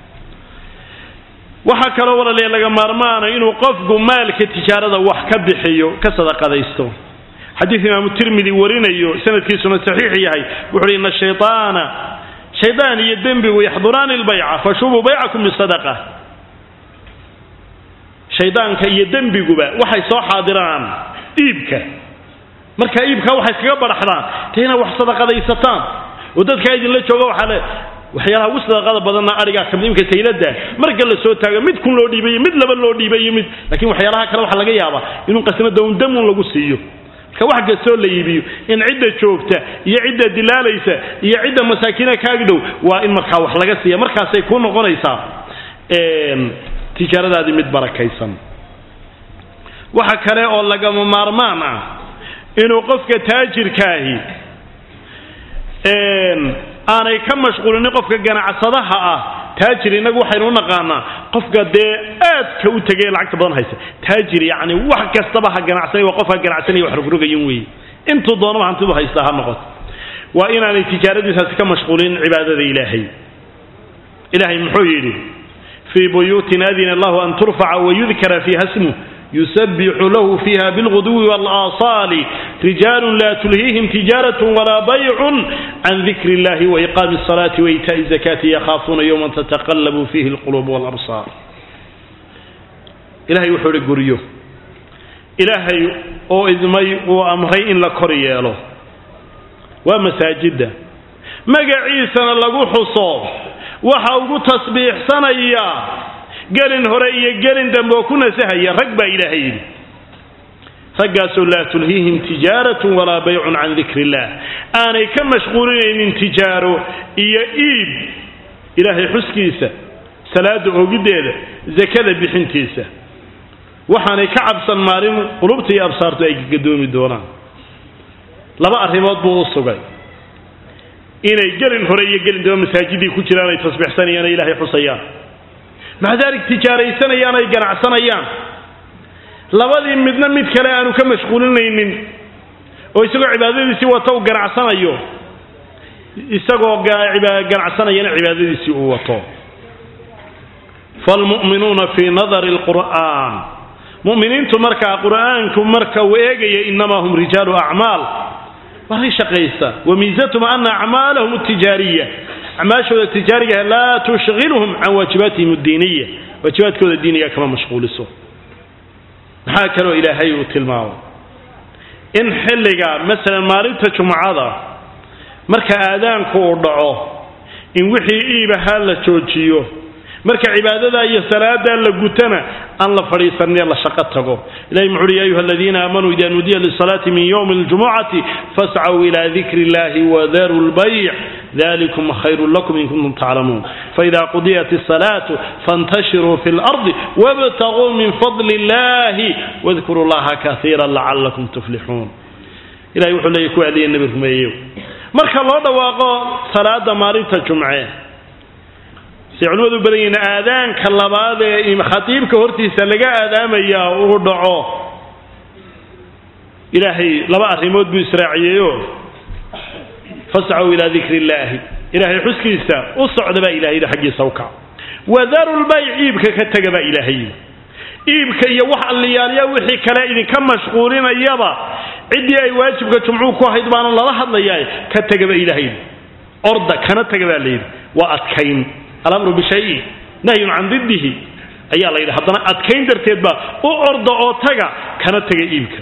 waxaa kaloo walaalaya laga maarmaana inuu qofku maalka tijaarada wax ka bixiyo ka sadaqadaysto xadiid imaamu tirmidi warinayo sanadkiisuna saxiix yahay wuxu uhi ina shayطaana shaydaan iyo dembigu yaxduraani lbayca fashubuu baycakum bisadaqa shaydaanka iyo dembiguba waxay soo xaadiraan iibka marka iibka waxay iskaga badhaxdaan dee inaad wax sadaqadaysataan oo dadkaa idinla jooga waxaa le waxyaalaha ugu sadaqada badanna arigaa kamid imka saylada marka la soo taago mid kun loo dhiibayo mid laba loo dhiibayo mid laakiin waxyaalaha kale waxaa laga yaabaa inuu qasnada un damun lagu siiyo marka wax kastoo la iibiyo in cidda joogta iyo cidda dilaalaysa iyo cidda masaakiina kaagi dhow waa in markaa wax laga siiya markaasay ku noqonaysaa tijaaradaadii mid barakaysan waxa kale oo lagama maarmaan ah inuu qofka taajirkaahi aanay ka mashquulinin qofka ganacsadaha ah taajir innagu waxaynu u naqaanaa qofka dee aadka u tegay lacagta badan haysa taajir yacni wax kastaba ha ganacsanay waa qofka ganacsanaya wax rogrogayin weeye intuu doonaba hantidu haysta ha noqoto waa inaanay tijaaradiisaasi ka mashquulinin cibaadada ilaahay ilaahay muxuu yidhi fii buyuutin adina allahu an turfaca wayudkara fiiha smuh yusabixu lahu fiiha bilguduwi wاlaasaali rijaalu la tulhiihim tijaaraة walaa baycun can dikri اllahi waiqaami الصalaati waitaءi الzakaati yakhaafuuna yowma tataqalabu fiihi اlquluub wاlabsaar ilahay wuxuu ihi guryo ilaahay oo idmay uu amray in la kor yeelo waa masaajidda magaciisana lagu xuso waxa ugu tasbiixsanaya gelin hore iyo gelin dambe oo ku nasahaya rag baa ilaahay yidhi raggaasoo laa tulhiihim tijaaratun walaa baycun can dikri illah aanay ka mashquulinaynin tijaaro iyo iib ilaahay xuskiisa salaada oogiddeeda zakada bixintiisa waxaanay ka cabsan maalin qulubta iyo absaartu ay gadoomi doonaan laba arrimood buu u sugay inay gelin hore iyo gelin dambe masaajidii ku jiraan ay tasbiixsanayaan ay ilaahay xusayaan maca daalik tijaaraysanayaan ay ganacsanayaan labadii midna mid kale aanu ka mashquulinaynin oo isagoo cibaadadiisii wata uu ganacsanayo isagoo ganacsanayana cibaadadiisii uu wato falmu'minuuna fii nadari alqur'aan mu'miniintu markaa qur'aanku marka uu eegaya inamaa hum rijaalu acmaal waa shaqaysta wamiisatuhum ana acmaalahum tijaariya acmaashooda tijaarigaha laa tushghiluhum can waajibaatihim addiiniya waajibaadkooda diiniga kama mashquuliso maxaa kaloo ilaahay uu tilmaamo in xilliga masalan maalinta jumcada marka aadaanku uu dhaco in wixii iib ahaa la joojiyo marka cibaadada iyo salaada la gutana aan la fadhiisanin la shaqo tago ilahi muxu uhi ya ayuha aladiina aamanuu ida nudiya lisalaati min ywmi اljumucati fascw ila dikri اllahi wadaru lbayc dalikum khayru lakum in kuntum taclamuun faida qudiyat الصalaatu faاntashiruu fi اlardi wاbtaguu min fadli اllahi wadkuruu llaha kaiira lacalakum tuflixuun ilahay wuxuu leeyahy ku adiya nebi rumeeyo marka loo dhawaaqo salaada maalinta jumce say culimmadu badan yihiin aadaanka labaad ee khatiibka hortiisa laga aadaamaya uu dhaco ilaahay laba arrimood buu israaciyeeyo fascaw ilaa dikri illaahi ilaahay xuskiisa u socda baa ilahay yidhi xaggiisa u kac wadaru lbayc iibka ka tega baa ilaahay yidhi iibka iyo wax alliyaalya wixii kale idinka mashquulinayaba ciddii ay waajibka jumcuu ku ahayd baana lala hadlayaa ka tega baa ilahay yidhi orda kana tega baa layidhi waa adkayn alamru bishayin nahyun can diddihi ayaa la yidhi haddana adkayn darteed baa u orda oo taga kana tega iibka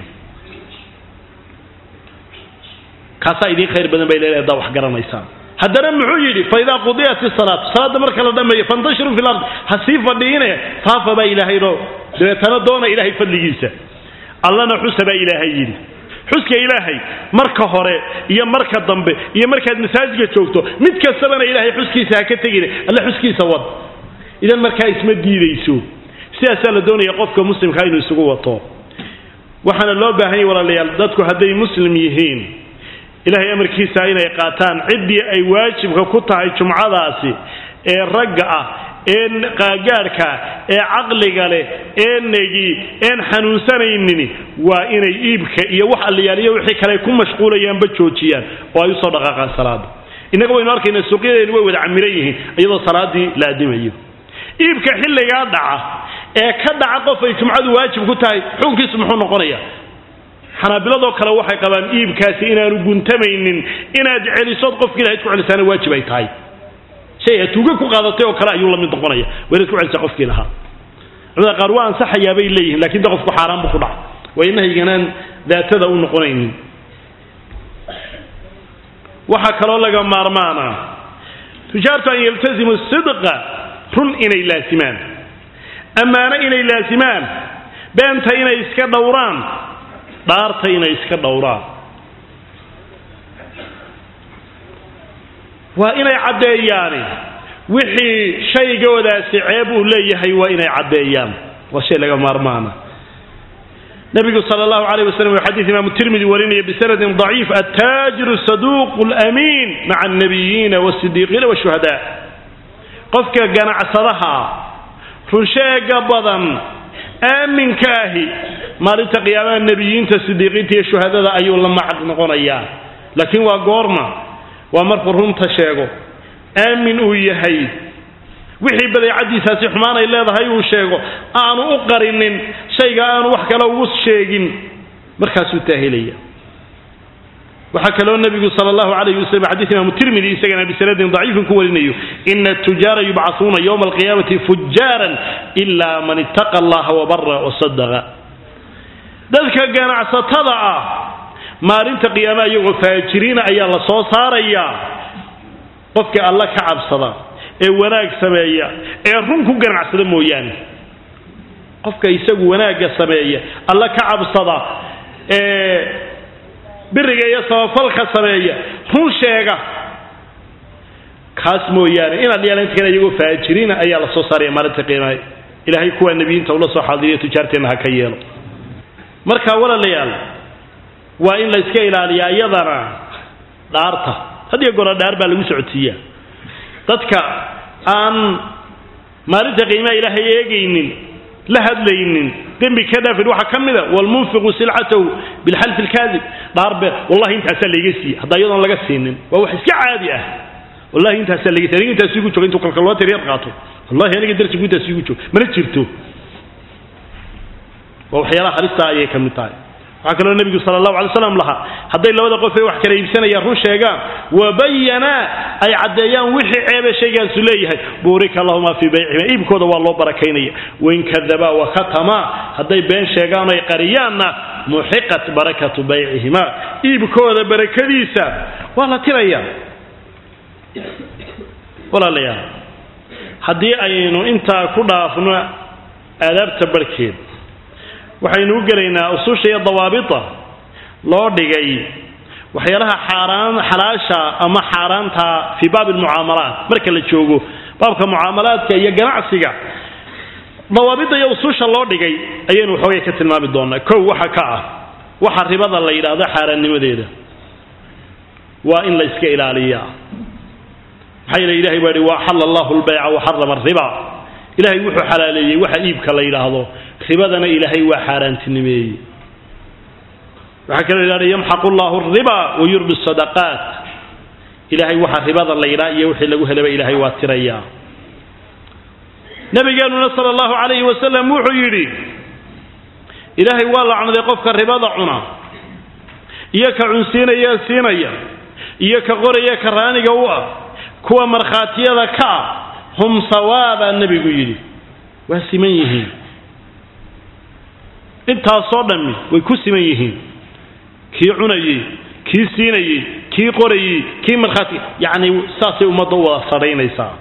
kaasaa idiin khayr badan bay leedahay haddaa wax garanaysaan haddana muxuu yidhi faidaa qudiyat isalaatu salaadda marka la dhammeeyo fantashiruu fi lard ha sii fadhiine faafa baa ilaahayno dabeetana doona ilaahay fadligiisa allana xusa baa ilaahay yidhi xuska ilaahay marka hore iyo marka dambe iyo markaad masaajidka joogto mid kastabana ilaahay xuskiisa ha ka tegine alle xuskiisa wad idan markaa isma diidayso sidaasaa la doonaya qofka muslimkaa inuu isugu wato waxaana loo baahan yahy walaalayaal dadku hadday muslim yihiin ilaahay amarkiisa inay qaataan ciddii ay waajibka ku tahay jumcadaasi ee ragga ah ee qaagaadhka ee caqliga leh ee negi een xanuunsanaynin waa inay iibka iyo wax alliyaaliyo wixii kale ay ku mashquulayaanba joojiyaan oo ay usoo dhaqaaqaan salaada innaga waynu arkaynaa suuqyadeenu way wada camiran yihiin iyadoo salaadii la adimayo iibka xilligaa dhaca ee ka dhaca qof ay jumcadu waajib ku tahay xukunkiisu muxuu noqonayaa xanaabiladoo kale waxay qabaan iibkaasi inaanu guntamaynin inaad celisood qofka ilahayd ku celisaana waajib ay tahay shay aad tuuga ku qaadatay oo kale ayuu la mid noqonaya waa inaad ku celisaa qofkii lahaa culimada qaar waa ansaxayaa bay leeyihiin lakin de qofku xaaraan buu ku dhaca waa inahayganaan daatada u noqonaynin waxaa kaloo laga maarmaana tujaartu an yaltazimu sidqa run inay laasimaan ammaano inay laasimaan beenta inay iska dhowraan dhaarta inay iska dhowraan waa inay caddeeyaani wixii shaygoodaasi ceeb uu leeyahay waa inay caddeeyaan waa shay laga maarmaana nabigu sal allahu alayh waslm uu xadiid imaamu tirmidi warinaya bisanadin daciif attaajiru saduuqu lamiin maca alnabiyiina wasidiiqiina washuhadaa qofka ganacsadaha runsheega badan aaminka ahi maalinta qiyaamaha nebiyiinta sidiiqiinta iyo shuhadada ayuu la macad noqonayaa laakiin waa goorma waa markuu runta sheego aamin uu yahay wixii badeecadiisaasi xumaan ay leedahay uu sheego aanu u qarinin shayga aanu wax kale ugu sheegin markaasuu taahelaya waxaa kaloo nebigu sal allahu alayh waslm xadiis imaamu tirmidi isagana bisanadin daciifin ku warinayo ina atujaara yubcahuuna yowma alqiyaamati fujaaran ila man ittaqa allaha wabara wasadaqa dadka ganacsatada ah maalinta qiyaamaha iyagoo faajiriina ayaa la soo saarayaa qofkii alla ka cabsada ee wanaag sameeya ee run ku ganacsada mooyaane qofka isagu wanaagga sameeya alla ka cabsada ee biriga iyo sabafalka sameeya run sheega kaas mooyaane inaad yeelan inta kale iyagoo faajiriina ayaa la soo saaraya maalinta qiimaha ilaahay kuwa nebiyiinta ula soo xaadiriya tujaarteenna ha ka yeelo marka walaalayaal waa in la iska ilaaliyaa iyadana dhaarta hadiyo goora dhaar baa lagu socodsiiyaa dadka aan maalinta qiimaha ilaahay eegaynin la hadlaynin dembi ka dhaafin waxaa ka mida walmunfiqu silcatahu bilxalfi lkaadib dhaar beer wallahi intaasaa layga siiye haddaa iyadoon laga siinin waa wax iska caadi ah wallahi intaasaa layga siiy aniga intaas igu jooga intuu kalkalootar yar qaato wallahi aniga darsigu intaas igu jooga mana jirto waa waxyaalaha halista ayay ka mid tahay waxaa kaloo nebigu sala allahu alay slam lahaa hadday labada qof ee wax kala iibsanayaan run sheegaan wabayanaa ay caddeeyaan wixii ceebe shaygaasu leeyahay buurika lahuma fii baycihima iibkooda waa loo barakaynaya wain kadabaa wakatamaa hadday been sheegaan ay qariyaanna muxiqat barakatu baycihima iibkooda barakadiisa waa la tiraya walaalayaal haddii aynu intaa ku dhaafno aadaabta barhkeed waxaynu u gelaynaa ususha iyo dawaabita loo dhigay waxyaalaha xaaraan xalaasha ama xaaraanta fii baabi almucaamalaat marka la joogo baabka mucaamalaadka iyo ganacsiga dawaabidda iyo usuusha loo dhigay ayaynu waxoogay ka tilmaami doonaa kow waxa ka ah waxa ribada la yidhaahdo xaaraannimadeeda waa in la iska ilaaliyaa maxaa yeele ilahay baa yihi waaxala allahu lbayca waxarama ariba ilahay wuxuu xalaaleeyey waxa iibka la yidhaahdo ribadana ilaahay waa xaaraantinimeeyey waxaa kaloo yidhahda yamxaqu llahu riba wayurbi sadaqaat ilahay waxa ribada la yidhaha iyo wixii lagu helaba ilahay waa tirayaa nabigeenuna sala allahu calayhi wasalam wuxuu yidhi ilaahay waa lacnaday qofka ribada cuna iyo ka cunsiinaya siinaya iyo ka qoraya ka raaniga u ah kuwa markhaatiyada ka ah hum sawaabaa nebigu yidhi waa siman yihiin intaasoo dhammi way ku siman yihiin kii cunayey kii siinayey kii qorayey kii markhaati yacni saasay ummadda u wada sadhaynaysaa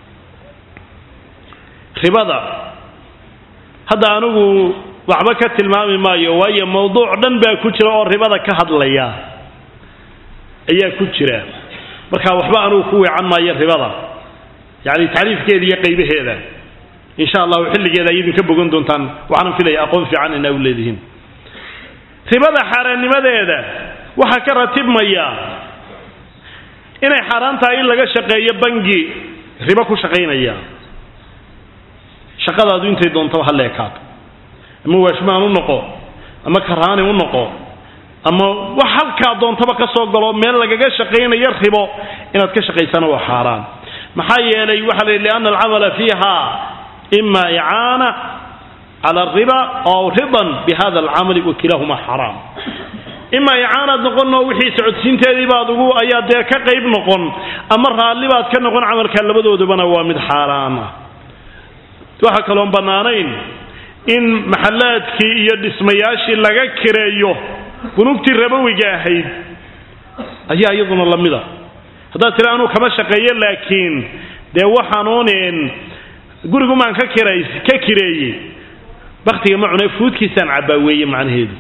ribada hadda anigu waxba ka tilmaami maayo waayo mawduuc dhan baa ku jira oo ribada ka hadlaya ayaa ku jira marka waxba anugu ku weecan maayo ribada yacni tacriifkeeda iyo qaybaheeda insha allahu xilligeeda ay idinka bogan doontaan waxaanan filaya aqoon fiican inaa u leedihiin ribada xaaraannimadeeda waxaa ka ratibmaya inay xaaraan tahay in laga shaqeeyo bangi ribo ku shaqaynaya shaqadaadu intay doontaba ha leekaato ama waashmaan u noqo ama karaani u noqo ama wax halkaa doontaba ka soo galo meel lagaga shaqaynayo ribo inaad ka shaqaysana waa xaaraan maxaa yeelay waxaa la yidhi lianna alcamala fiiha ima icaana cala alriba aw ridan bihada alcamali wakilaahuma xaraam ima icaanaad noqonoo wixii socodsiinteedii baad ugu ayaa dee ka qayb noqon ama raalli baad ka noqon camalka labadoodubana waa mid xaaraan ah waxaa kaloon bannaanayn in maxallaadkii iyo dhismayaashii laga kireeyo bunugtii rabowiga ahayd ayaa iyaduna la mida haddaad tiri anuu kama shaqeeyo laakiin dee waxaanuunin gurigumaan ka kira ka kireeyey baktiga ma cune fuudkiisaan cabbaa weeye macnaheedu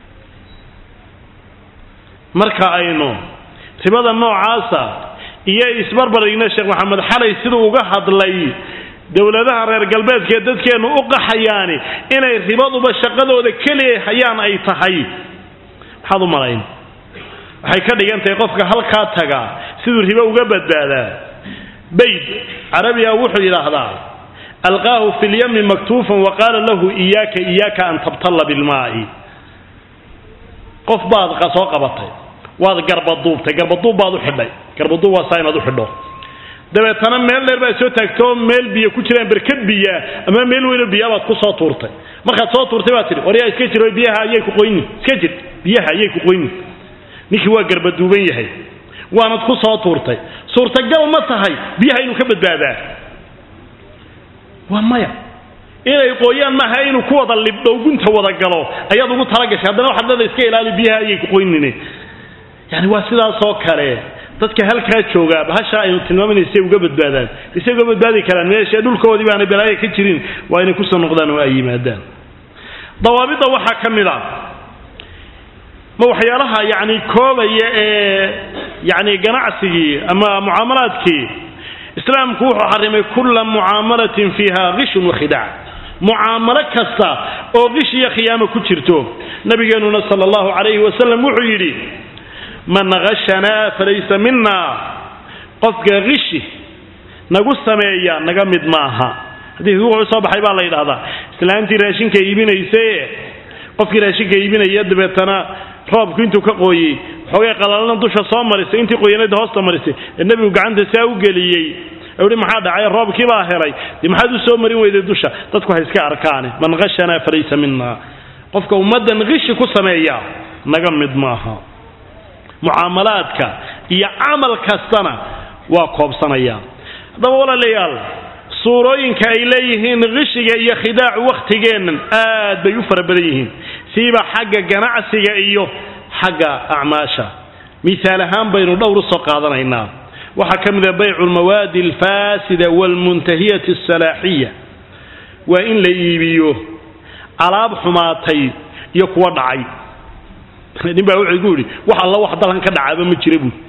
marka aynu ribada noocaasa iyo isbarbarigna sheekh maxamed xalay siduu uga hadlay dowladaha reer galbeedkaee dadkeennu u qaxayaani inay ribaduba shaqadooda keliya hayaan ay tahay maxaad u malayn waxay ka dhigan tahay qofka halkaa taga siduu ribo uga badbaadaa bayd carabiga wuxuu yidhaahdaa alqaahu fi lyami maktuufan wa qaala lahu iyaaka iyaaka an tabtalla bilmaa'i qof baad soo qabatay waad garbaduubtay garbaduub baad u xidhay garbaduub waa saa inaad u xidho dabeetana meel dheer baad soo taagtoo meel biyo ku jiraan berkad biyaa ama meel weynoo biyaa baad ku soo tuurtay markaad soo tuurtay baad tidhi waryaa iska jiro biyaha ayay ku qoyni iska jir biyaha ayay ku qoyni ninkii waa garbaduuban yahay waanad ku soo tuurtay suurtagal ma tahay biyaha inuu ka badbaadaa waa maya inay qooyaan maaha inuu ku wada libdho gunta wada galo ayaad ugu talagashay haddana waxaad leeda iska ilaali biyaha ayay ku qoynine yani waa sidaasoo kale dadka halkaa joogaa bahasha aynu tilmaaminay say uga badbaadaan isay uga badbaadi karaan meesha dhulkoodii baana balaayo ka jirin waa inay kusoo noqdaan oo ay yimaadaan dawaabidda waxaa ka mid a ma waxyaalaha yani koobaya ee yani ganacsigii ama mucaamalaadkii islaamku wuxuu xarimay kulla mucaamalatin fiiha qishun wakhidaac mucaamalo kasta oo qish iyo khiyaamo ku jirto nabigeenuna sala allahu calayhi wasalam wuxuu yidhi man hashanaa falaysa mina qofka kishi nagu sameeya naga mid maaha xadiidku wuxuu soo baxay baa la yidhahdaa islaantii raashinka iibinaysae qofkii raashinka iibinaya dabeetana roobku intuu ka qooyey xoogay qalalna dusha soo marisay intii qoyanayd hoosta marisay ee nebigu gacanta saa u geliyey uhi maxaa dhacay roobkii baa helay dee maxaad u soo marin weyday dusha dadku ha iska arkaane man hashanaa falaysa mina qofka ummaddan kishi ku sameeya naga mid maaha mucaamalaadka iyo camal kastana waa koobsanaya haddaba walaalayaal suurooyinka ay leeyihiin qishiga iyo khidaacu wakhtigeennan aad bay u fara badan yihiin siiba xagga ganacsiga iyo xagga acmaasha miaal ahaan baynu dhowr u soo qaadanaynaa waxaa ka mid a baycu lmawaadi alfaasida waalmuntahiyati asalaaxiya waa in la iibiyo alaab xumaatay iyo kuwa dhacay nin baa wuxuu igu yidhi wax alla wax dalkan ka dhacaaba ma jira buui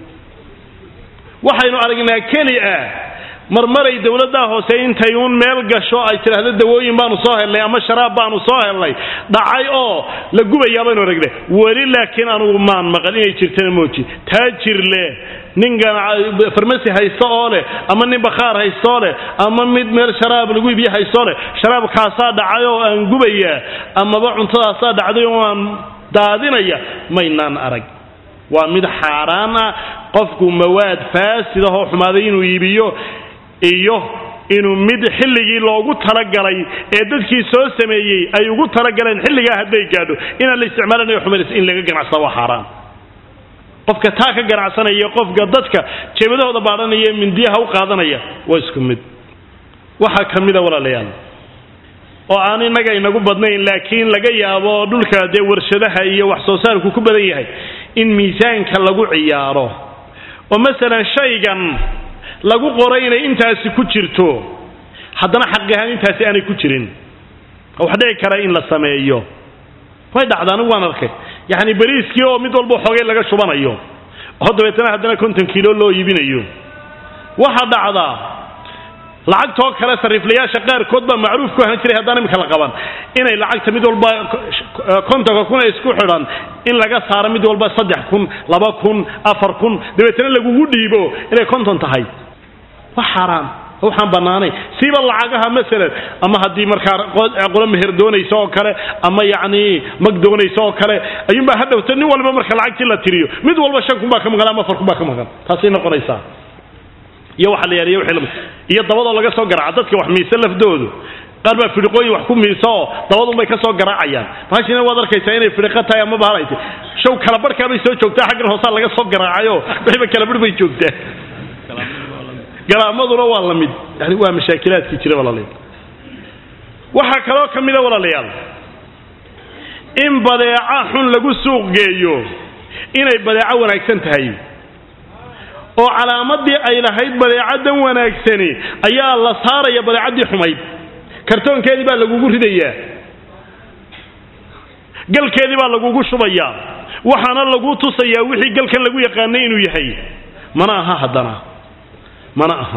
waxaynu aragnaa keli ah marmaray dowladdaa hoose intay uun meel gasho ay tidhaahdo dawooyin baanu soo hellay ama sharaab baanu soo hellay dhacay oo la gubayaa baynu aragnay weli laakiin anugu maan maqal inay jirtana mooji taajir leh nin farmasi haysto oo leh ama nin bakhaar haystoo leh ama mid meel sharaab lagu iibiye haystoo leh sharaabkaasaa dhacay oo aan gubayaa amaba cuntadaasaa dhacday oo aan daadinaya maynaan arag waa mid xaaraan ah qofku mawaad faasid ahoo xumaaday inuu iibiyo iyo inuu mid xilligii loogu talagalay ee dadkii soo sameeyey ay ugu talagaleen xilligaa hadday gaadho inaan la isticmaalanayo xumaynaysa in laga ganacsada waa xaaraan qofka taa ka ganacsanaya qofka dadka jeebadahooda baadhanaya ee mindiyaha u qaadanaya waa isku mid waxaa ka mida walaalayaal oo aan innaga inagu badnayn laakiin laga yaabo dhulka dee warshadaha iyo wax soo saarku ku badan yahay in miisaanka lagu ciyaaro oo masalan shaygan lagu qoray inay intaasi ku jirto haddana xaqi ahaan intaasi aanay ku jirin wax dhici kara in la sameeyo way dhacda anigu waan arkay yacni bariiskii oo mid walba xoogay laga shubanayo oo dabeetana haddana konton kiilo loo iibinayo waxa dhacdaa lacagtoo kale sariiflayaasha qaarkood baa macruuf ku ahaan jiray haddaan imika la qaban inay lacagta mid walba kontonka kun ee isku xidhan in laga saaro mid walba saddex kun laba kun afar kun dabeetana lagugu dhiibo inay konton tahay waa xaaraan waxaan bannaanay siiba lacagaha masalan ama haddii markaa qolo meher doonaysa oo kale ama yacni mag doonaysa oo kale ayuunbaa hadhowta nin walba marka lacagtii la tiriyo mid walba shan kun baa ka maqan ama afar kun baa ka maqan taasay noqonaysaa iyo waxa la yaariyo wixii iyo dabadoo laga soo garaaca dadka wax miisa lafdoodu qaar baa fidhiqooyin wax ku miisa oo dabadun bay ka soo garaacayaan bahashina waad arkaysaa inay fidhiqo tahay ama bahalaytay show kala barhkaa bay soo joogtaa xaggan hoosaa laga soo garaacayo wixiiba kala barh bay joogtaa galaamaduna waa la mid yani waa mashaakilaadkii jira walaalayaal waxaa kaloo ka mida walaalayaal in badeeca xun lagu suuq geeyo inay badeeco wanaagsan tahay oo calaamadii ay lahayd badeecadan wanaagsani ayaa la saaraya badeecaddii xumayd kartoonkeedii baa lagugu ridayaa galkeedii baa lagugu shubayaa waxaana lagu tusayaa wixii galkan lagu yaqaanay inuu yahay mana aha haddana mana aha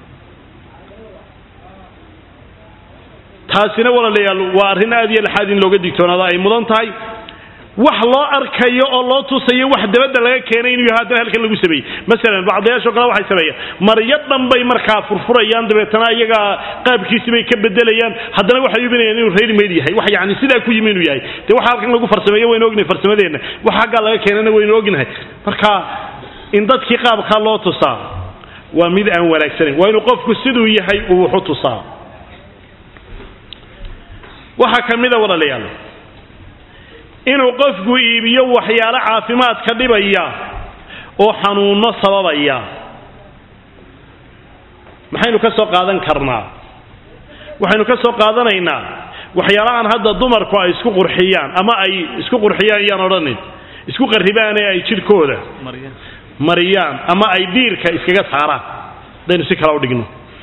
taasina walaalayaal waa arrin aad iyo laxaad in looga digtoonaado ay mudan tahay wax loo arkayo oo loo tusayo wax dabadda laga keenay inuu yahay haddana halkan lagu sameeyey masalan bacdayaashoo kale waxay sameeyaan maryo dhan bay markaa furfurayaan dabeetana iyagaa qaabkiisi bay ka bedelayaan haddana waxay yubinayaan inuu ready made yahay wax yacni sidaa ku yimi inuu yahay dee waxa halkan lagu farsameeyo waynu ognahay farsamadeenna waxa haggaa laga keenana waynu ognahay marka in dadkii qaabkaa loo tusaa waa mid aan wanaagsanayn waa inuu qofku siduu yahay uu wuxu tusaa waxaa ka mida walaalayaal inuu qofku iibiyo waxyaalo caafimaadka dhibaya oo xanuunno sababaya maxaynu ka soo qaadan karnaa waxaynu ka soo qaadanaynaa waxyaalahan hadda dumarku ay isku qurxiyaan ama ay isku qurxiyaan iyaan odhanin isku qarribaan ee ay jidhkooda mariyaan ama ay diirka iskaga saaraan hadaynu si kale u dhigno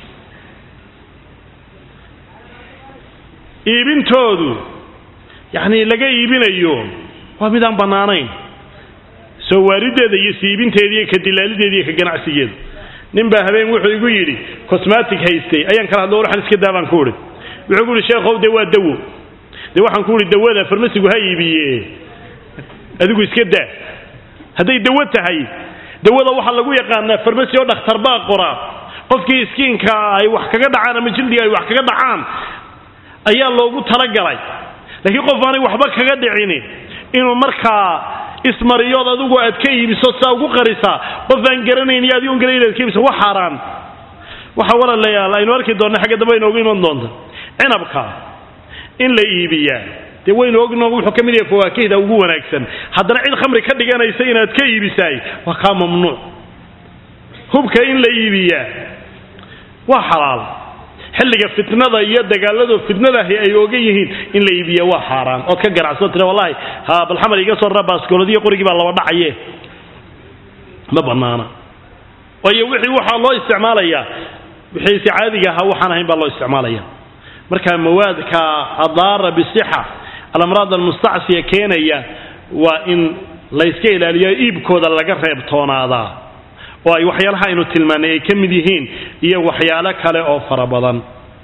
iibintoodu yacni laga iibinayo waa mid aan bannaanayn soo waarideeda iyo siiibinteeda iyo ka dilaalideeda iyo ka ganacsigeeda nin baa habeen wuxuu igu yidhi cosmatic haystay ayaan kala hadlo waxaan iska daabaan ku idhi wuxuu ku yidhi sheekhow dee waa dawo dee waxaan ku idhi dawada farmasigu ha iibiye adigu iska daa hadday dawo tahay dawada waxaa lagu yaqaanaa farmasi oo dhakhtar baa qora qofkii iskiinka ay wax kaga dhacaan ama jildiga ay wax kaga dhacaan ayaa loogu talagalay laakiin qof aanay waxba kaga dhicini inuu markaa ismariyood adigu aad ka iibiso saa ugu qarisaa qof aan garanayn iyo adigoon garanayn aad ka iibiso wax xaaraan waxa walaalayaal aynu arki doonna xagga dambe inoogu iman doonta cinabka in la iibiyaa dee waynu ogno wuxuu ka mid yahay fawaakihda ugu wanaagsan haddana cid khamri ka dhiganaysa inaad ka iibisaay waa kaa mamnuuc hubka in la iibiyaa waa xalaal xilliga fitnada iyo dagaaladu fitnadahi ay ogan yihiin in la iibiya waa xaaraan ood ka ganacsato tira wallahi ha bal xamar iga soo rara baaskooladiyo qorigii baa laba dhacaye ma bannaana waayo wixii waxaa loo isticmaalayaa wixii si caadiga ahaa waxaan ahayn baa loo isticmaalaya marka mawaadka adaara bisixa alamraad almustacsiya keenaya waa in la yska ilaaliyo iibkooda laga reebtoonaadaa oo ay waxyaalaha aynu tilmaanay ay ka mid yihiin iyo waxyaalo kale oo fara badan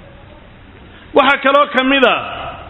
waxaa kaloo ka mid a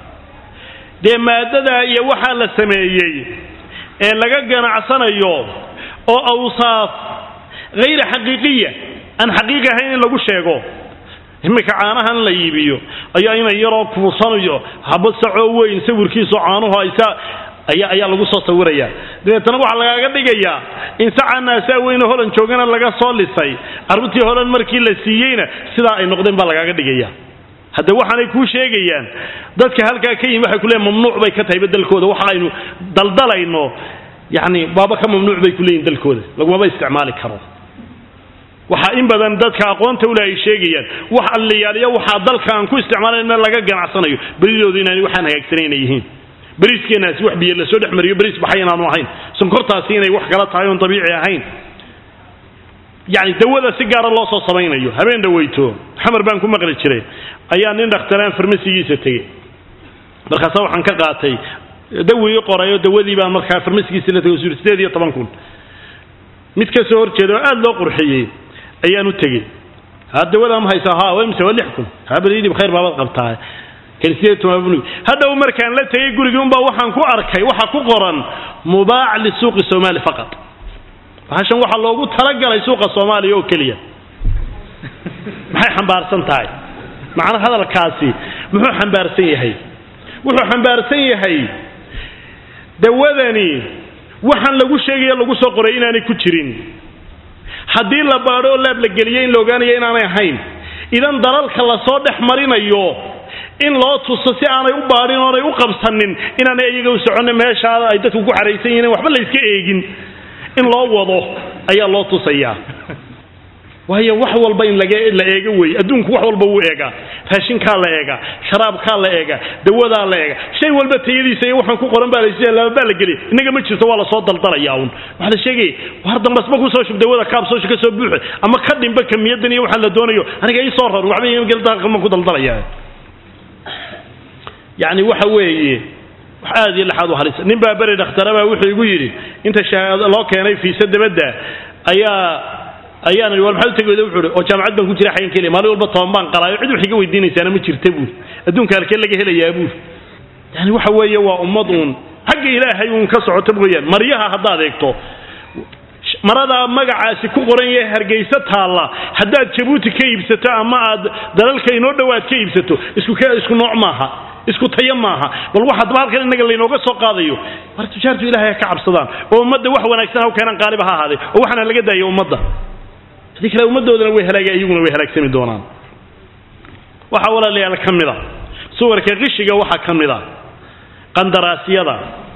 dee maadada iyo waxaa la sameeyey ee laga ganacsanayo oo awsaaf hayra xaqiiqiya aan xaqiiqi ahayn in lagu sheego iminka caanahan la iibiyo ayaa ina yaroo kuusanayo haba sacoo weyn sawirkiisu caanuhu aysa ayaa ayaa lagu soo sawiraya dabeetana waxaa lagaaga dhigayaa in sacaa naasaa weyne holan joogana laga soo lisay carruurtii holan markii la siiyeyna sidaa ay noqdeen baa lagaaga dhigaya hadda waxaanay kuu sheegayaan dadka halkaa ka yimi waxay ku leeyiin mamnuuc bay ka tahay beddelkooda waxa aynu daldalayno yacni baaba ka mamnuuc bay ku leeyihin dalkooda lagumaba isticmaali karo waxaa in badan dadka aqoonta ule ay sheegayaan wax alliyaaliya waxaa dalka aan ku isticmaalayn meel laga ganacsanayo beridoodu inaani waxaan hagaagsanay inay yihiin beriiskeenaasi wax biyo lasoo dhex mariyo beriis baxay inaanu ahayn sonkortaasi inay wax kala tahay oon dabiici ahayn yacni dawada si gaara loo soo samaynayo habeen dhaweyto xamar baan ku maqli jiray ayaa nin dhakhtaraan farmasigiisa tegey markaasa waxaan ka qaatay dawii qoray oo dawadii baan markaa farmasigiisa la tegay suri sideed iyo toban kun mid ka soo horjeeda oo aada loo qurxiyey ayaan u tegey ha dawadaa ma haysaa ha waa imse waa lix kun habalidib khayr baabad qabtaa kan sideed toban bnu hadhow markaan la tegey gurigii unbaa waxaan ku arkay waxaa ku qoran mubaac lisuuqi soomaali faqat bahashan waxaa loogu talagalay suuqa soomaaliya oo keliya maxay xambaarsan tahay macna hadalkaasi muxuu xambaarsan yahay wuxuu xambaarsan yahay dawadani waxaan lagu sheegaya lagu soo qoray inaanay ku jirin haddii la baadho oo laab la geliyo in la ogaanayo inaanay ahayn idan dalalka lasoo dhex marinayo in loo tuso si aanay u baadhin oonay u qabsanin inaanay iyaga u soconnin meeshaa ay dadku ku xaraysan yihiin waxba la yska eegin in loo wado ayaa loo tusayaa waayo wax walba in laga la eego wey adduunku wax walba wuu eegaa raashinkaa la eegaa sharaabkaa la eegaa dawadaa la eegaa shay walba tayadiisa iyo waxaan ku qoran baa lababaa la geliya innaga ma jirto waa lasoo daldalaya un waxaa la sheegaya war dambasba kusoo shub dawada kaabsoosh ka soo buuxe ama ka dhimba kamiyadan iyo waxaa la doonayo aniga ii soo rar waxba ku daldalaya yacni waxa weeye wax aad iyo laxaad u halisa nin baa beri dhakhtarabaa wuxuu igu yidhi inta shahaado loo keenay fiisa dabadda ayaa ayaan war maxaad u tegi weyda wuxuu oo jaamacad baan ku jira xayan keliya maalin walba toban baan qaraayo cid wax iga weydiinaysaana ma jirta buuri adduunka halkee laga helayaa buuri yani waxa weeye waa ummad uun xagga ilaahay uun ka socoto mooyaan maryaha haddaad eegto maradaa magacaasi ku qoran yahay hargeysa taalla haddaad jabuuti ka iibsato ama aad dalalka inoo dhowaad ka iibsato isku isku nooc maaha isku tayo maaha bal wax haddaba halkan innaga laynooga soo qaadayo war tujaartu ilahay ha ka cabsadaan oo ummadda wax wanaagsan haw keenan qaaliba ha ahaadee oo waxaana laga daaya ummadda haddii kale ummaddoodana way halaagay iyaguna way halaagsami doonaan waxaa walaalayaal ka mid a suwarka qishiga waxaa ka mid a qandaraasyada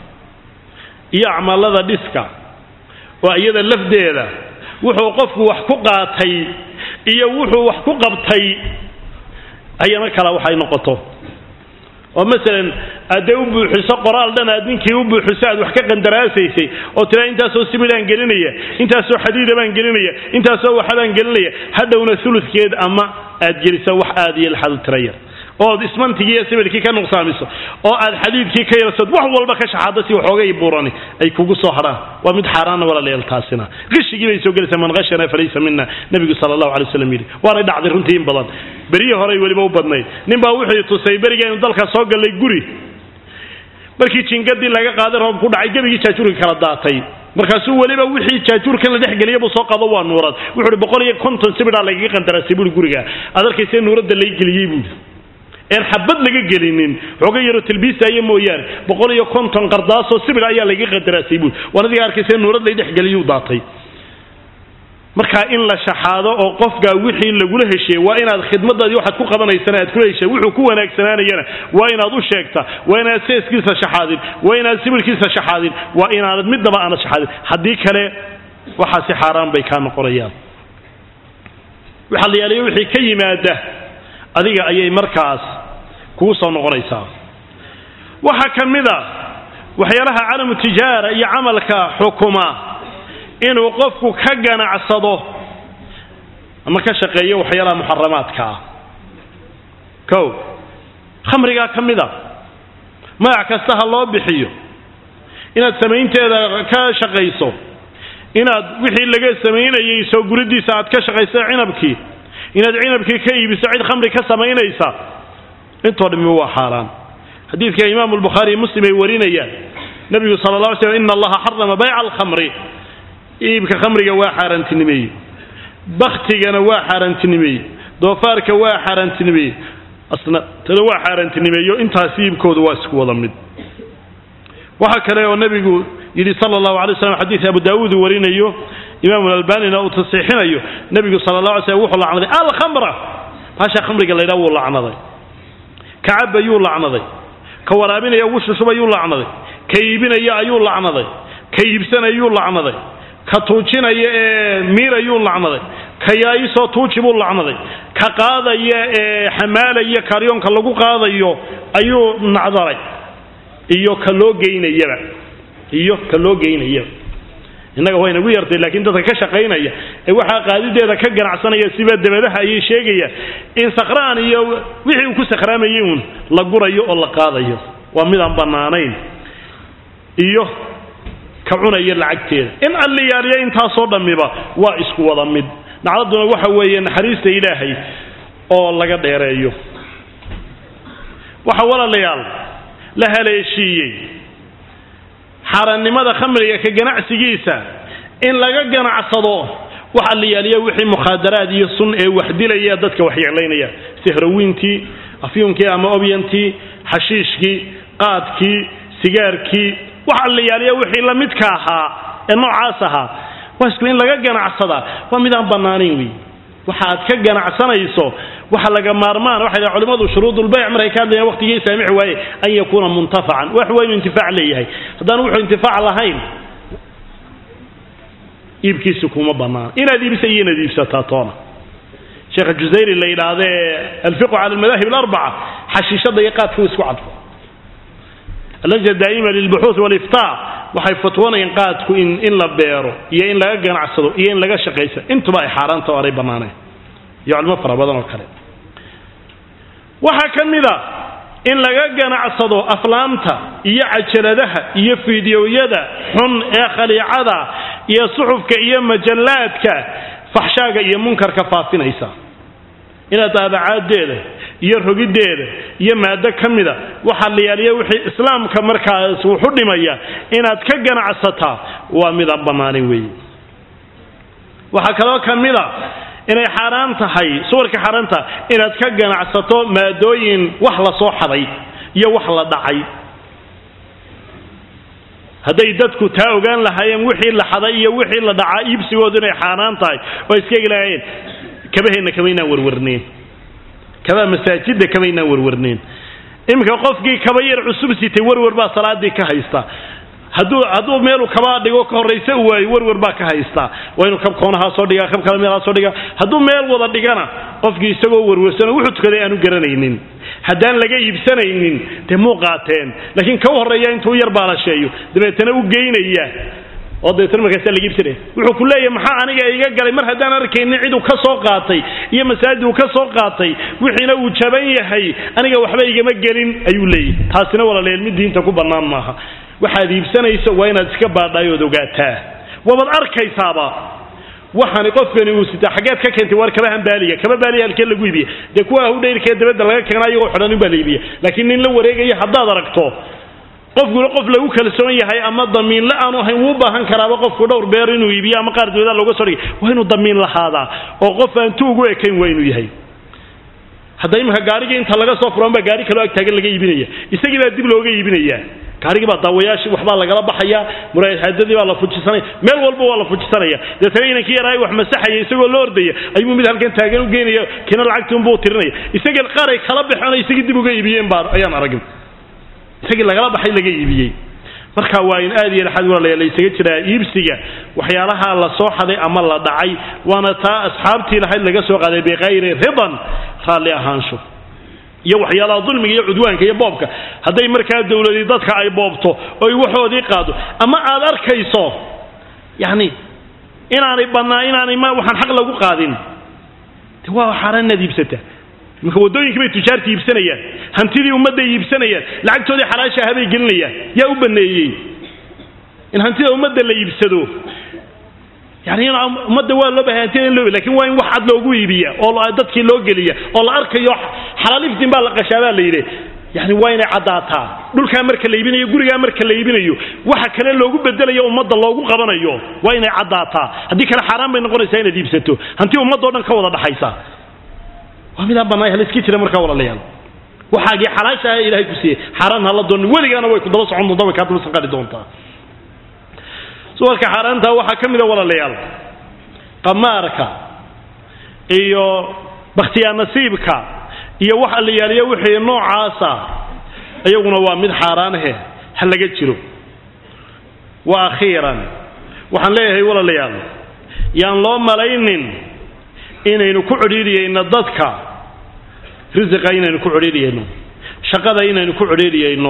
iyo acmaalada dhiska oo iyada lafdeeda wuxuu qofku wax ku qaatay iyo wuxuu wax ku qabtay ayana kala waxay noqoto oo masalan aad dee u buuxiso qoraal dhan aad ninkii u buuxiso aad wax ka qandaraasaysay oo tiraa intaasoo sibilaan gelinaya intaasoo xadiida baan gelinaya intaasoo waxabaan gelinaya hadhowna uludkeed ama aad geliso wax aad iyo laxad u tira yar ood ismantigii iyo sibilkii ka nuqsaamiso oo aad xadiidkii ka yarsood wax walba ka shaxaado si waxoogay burani ay kugu soo hadhaan waa mid xaaraana walaalayaal taasina qishigii bay soo gelaysaa man qashana falaysa mina nebigu sala allahu alay wasallam yidhi waanay dhacday runtii in badan berihii horey weliba u badnayd nin baa wuxuu tusay berigaynu dalka soo gallay guri markii jingadii laga qaaday roob ku dhacay gebigii jaajuurka kala daatay markaasuu weliba wixii jaajuurkan la dhexgeliya buu soo qado waa nuurad wuxuu uhi boqol iyo konton sibidhaa lagaga qandaraasay buuri guriga aad arkaysa nuuradda lay geliyey buuri een xabad laga gelinin xooga yaroo tilbiisaya mooyaane boqol iyo konton qardaasoo sibir ayaa laga qadaraasay buuri waan adiga arkaysa nuurad lay dhexgeliyuu daatay markaa in la shaxaado oo qofkaa wixii lagula heshiiyey waa inaad khidmadaadii waxaad ku qabanaysana aad kula heshiya wuxuu ku wanaagsanaanayana waa inaad u sheegta waa inaad seeskiisa shaxaadin waa inaad sibirkiisa shaxaadin waa inaanad midnaba aanad shaxaadin haddii kale waxaasi xaaraan bay kaa noqonayaan waxaa la yaaliya wixii ka yimaada adiga ayay markaas kugu soo noqonaysaa waxaa ka mid a waxyaalaha calamu tijaara iyo camalka xukuma inuu qofku ka ganacsado ama ka shaqeeyo waxyaalaha muxaramaadka ah kow khamrigaa ka mid a magac kasta ha loo bixiyo inaad samaynteeda ka shaqayso inaad wixii laga samaynayay soo guridiisa aad ka shaqayso cinabkii inaad cinabkii ka iibiso cid khamri ka samaynaysa intoo dhammi waa xaaraan xadiidka imaamu lbukhaari iyo muslim ay warinayaan nebigu sala la alay slam ina allaha xarama bayca alkhamri iibka khamriga waa xaaraantinimeeyey baktigana waa xaaraantinimeeyey doofaarka waa xaaraantinimeeyey asnatada waa xaaraantinimeeyo intaas iibkoodu waa isku wada mid waxaa kale oo nebigu yidhi sala allahu alay slam xadiid abu daawuud uu warinayo imaamu albanina uu tasiixinayo nebigu sala la alay slam wuxuu lacnaday alkhamra baasha khamriga la ydhaha wuu lacnaday ka cab ayuu lacnaday ka waraabinaya ugu shushub ayuu lacnaday ka iibinaya ayuu lacnaday ka iibsanayuu lacnaday ka tuujinaya ee miir ayuu lacnaday ka yaaisoo tuuji buu lacnaday ka qaadaya ee xamaalaya karyoonka lagu qaadayo ayuu nacdaray iyo ka loo geynayaba iyo ka loo geynayaba innaga waa inagu yartay laakiin dadka ka shaqaynaya ee waxaa qaadideeda ka ganacsanaya siba dabadaha ayay sheegayaan in sakhraan iyo wixii uu ku sakhraamayay uun la gurayo oo la qaadayo waa midaan bannaanayn iyo ka cunaya lacagteeda in alliyaaliya intaasoo dhammiba waa isku wada mid nacdaduna waxa weeye naxariista ilaahay oo laga dheereeyo waxa walaalayaal la haleeshiiyey xaaraannimada khamriga ka ganacsigiisa in laga ganacsado wax alliyaaliya wixii mukhaadaraad iyo sun ee waxdilaya dadka waxyeelaynaya sihrawiintii afyuunkii ama obyantii xashiishkii qaadkii sigaarkii wax alliyaaliya wixii la midka ahaa ee noocaas ahaa waa isku in laga ganacsadaa waa midaan bannaanayn wey waxa aad ka ganacsanayso waxa laga maarmaan waxay dhahay culimmadu shuruudulbayc markay ka hadlayaan waqtigii saamix waaye an yakuuna muntafacan wax waa inuu intifaac leeyahay haddaan wuxuu intifaac lahayn iibkiisu kuma bannaan inaad iibisa iyo inaad iibsataa toona sheekha jusayri la yidhaahdee alfiqu cala almadaahib alarbaca xashiishada iyo qaadka uu isku cadfo allajna daa'ima lilbuxuuth waliftaa waxay fatwoonayeen qaadku in in la beero iyo in laga ganacsado iyo in laga shaqaysa intuba ay xaaraanta o aanay bannaanayn iyo culimo fara badan oo kale waxaa ka mid a in laga ganacsado aflaamta iyo cajaladaha iyo fiidiyowyada xun ee khaliicada iyo suxufka iyo majallaadka faxshaaga iyo munkarka faafinaysa inaad daabacaaddeeda iyo rogiddeeda iyo maado ka mida waxaa la yaaliya wixii islaamka markaas wuxu dhimaya inaad ka ganacsataa waa midaan bannaanayn weeye waxaa kaloo ka mid a inay xaaraan tahay suwarka xaaraanta inaad ka ganacsato maadooyin wax la soo xaday iyo wax la dhacay hadday dadku taa ogaan lahaayeen wixii la xaday iyo wixii la dhacaa iibsigoodu inay xaaraan tahay oo iska egi lahaayeen kabaheenna kamaynaan warwarneen kabaa masaajidda kamaynaan warwarneen iminka qofkii kaba yar cusub sitay warwar baa salaadii ka haysta hadduu hadduu meelu kabaa dhigo ka horraysa u waayo warwar baa ka haystaa waa inuu kab koonahaa soo dhigaa kab kale meelhaa soo dhigaa hadduu meel wada dhigana qofkii isagoo warwarsan oo wuxuu tukaday aanu garanaynin haddaan laga iibsanaynin dee muu qaateen laakiin ka horreeya intuu yar baalasheeyo dabeetana u geynaya oo dabeetana markaasa laga iibsanaya wuxuu ku leeyahay maxaa aniga iga galay mar haddaan arkaynin ciduu ka soo qaatay iyo masaajid uu ka soo qaatay wixiina uu jaban yahay aniga waxba igama gelin ayuu leeyahy taasina walaaleel mid diinta ku bannaan maaha waxaad iibsanayso waa inaad iska baadhaayood ogaataa waabad arkaysaaba waxaani qofkani uu sitaa xaggeed ka keentay waar kabahan baaliga kaba baaliga halkee lagu iibiya dee kuwa ahudhayrkee dabadda laga keena iyagoo xidhan baa la iibiya laakiin nin la wareegaya haddaad aragto qofkuna qof lagu kalsoon yahay ama damiinla aanu ahayn wuu baahan karaaba qofku dhowr beer inuu iibiyo ama qaar dawlada looga soo dhigay waa inuu damiin lahaadaa oo qof aan tu ugu ekayn waa inuu yahay hadda iminka gaarigii inta laga soo furan baa gaari kaloo agtaagan laga iibinaya isagii baa dib looga iibinaya gaarigii baa daawayaashii waxbaa lagala baxaya muraayadhaadadii baa la fujisanaya meel walba waa la fujisanaya deetana inankii yaraayo wax masaxaya isagoo la ordaya ayuu mid halkan taagan u geynaya kina lacagtii unbuu tirinaya isagii qaray kala baxeen isagii dib uga iibiyeen baa ayaan aragin isagii lagala baxay laga iibiyey marka waa in aad iyo laxad walaalayaal laysaga jiraa iibsiga waxyaalaha la soo xaday ama la dhacay waana taa asxaabtii lahayd laga soo qaaday biqayri ridan raalli ahaansho iyo waxyaalaha dulmiga iyo cudwaanka iyo boobka hadday markaa dowladii dadka ay boobto oy waxoodii qaado ama aad arkayso yacni inaanay bannaa inaanay ma waxaan xaq lagu qaadin de waa xaaraan inaad iibsataa iminka waddooyinkii bay tujaarta iibsanayaan hantidii ummadday iibsanayaan lacagtoodii xalaasha ahabay gelinayaan yaa u banneeyey in hantida ummadda la iibsado yani ummadda waa loo bahay hantida in loo lakin waa in wax cad loogu iibiya oo dadkii loo geliya oo la arkayo xalaaliftin baa la qashaa baa la yidhi yani waa inay caddaataa dhulkaa marka la iibinayo gurigaa marka la iibinayo waxa kale loogu bedelayo ummadda loogu qabanayo waa inay caddaataa haddii kale xaaraan bay noqonaysaa inaad iibsato hanti ummaddo dhan ka wada dhaxaysa waa midaan bannaan haliska jira markaa walaalayaal waxaagii xalaasha ah ilahay ku siiyey xaaraan hala doonin weligaana way ku daba socon doontaa way kaa daba sanqari doontaa suwarka xaaraanta waxaa ka mid a walaalayaal qamaarka iyo bakhtiyaa nasiibka iyo wax allayaaliya wixii noocaasa iyaguna waa mid xaaraanahe ha laga jiro wa akhiiran waxaan leeyahay walaalayaal yaan loo malaynin inaynu ku codhiidhiyayno dadka risiqa inaynu ku codhiidhiyayno shaqada inaynu ku codhiidhiyayno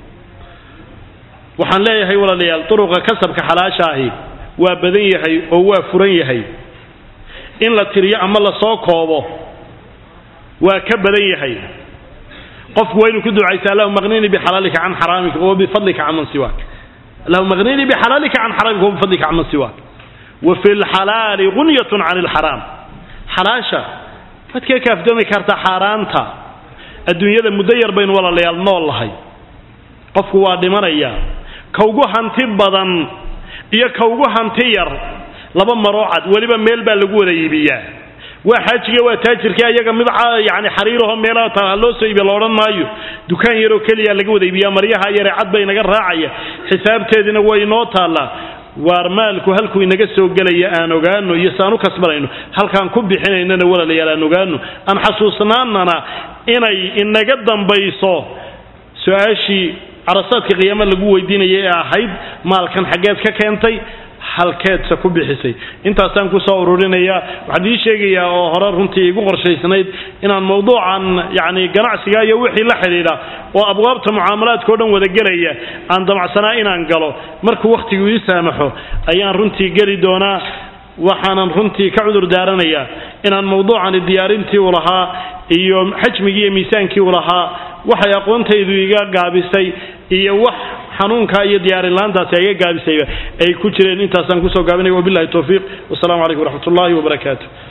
waxaan leeyahay walaalayaal duruqa kasabka xalaasha ahi waa badan yahay oo waa furan yahay in la tiriyo ama la soo koobo waa ka badan yahay qofku waa inuu ku ducaysa allahuma aqninii bixalaalika can xaraamika wa bifadlika can man siwaak allahuma aqninii bixalaalika can xaraamika wa bifadlika can man siwaak wa fi lxalaali gunyatun can ilxaraam xalaasha waad ka kaaftoomi kartaa xaaraanta adduunyada muddo yar baynu walaalayaal nool lahay qofku waa dhimanaya ka ugu hanti badan iyo ka ugu hanti yar laba maroo cad weliba meel baa lagu wada iibiyaa waa xaajiga waa taajirka ayaga mid yani xariiraho meelaha taa loo soo iibiya la odhan maayo dukaan yaroo keliya laga wada iibiyaa maryaha yare cad bay inaga raacaya xisaabteedina way inoo taallaa waar maalku halkuu inaga soo gelaya aan ogaano iyo saan u kasbanayno halkaan ku bixinaynana walaalayaal aan ogaano aan xasuusnaanana inay inaga dambayso su-aashii carasaadka qiyaamo lagu weydiinayay ee ahayd maalkan xaggeed ka keentay halkeedse ku bixisay intaasaan kusoo ururinayaa waxaan ii sheegayaa oo hore runtii igu qorshaysnayd inaan mawduucan yani ganacsiga iyo wixii la xidhiidha oo abwaabta mucaamalaadka o dhan wada gelaya aan damacsanaa inaan galo markuu wakhtigu ii saamaxo ayaan runtii geli doonaa waxaanan runtii ka cudur daaranayaa inaan mawduucani diyaarintii u lahaa iyo xajmigii iyo miisaankii u lahaa waxay aqoontaydu iga gaabisay iyo wax xanuunka iyo diyaarinlaantaasi ay iga gaabisayba ay ku jireen intaasaan kusoo gaabinaya wabillahi towfiiq wasalaamu calaykum waraxmat ullahi wabarakaatu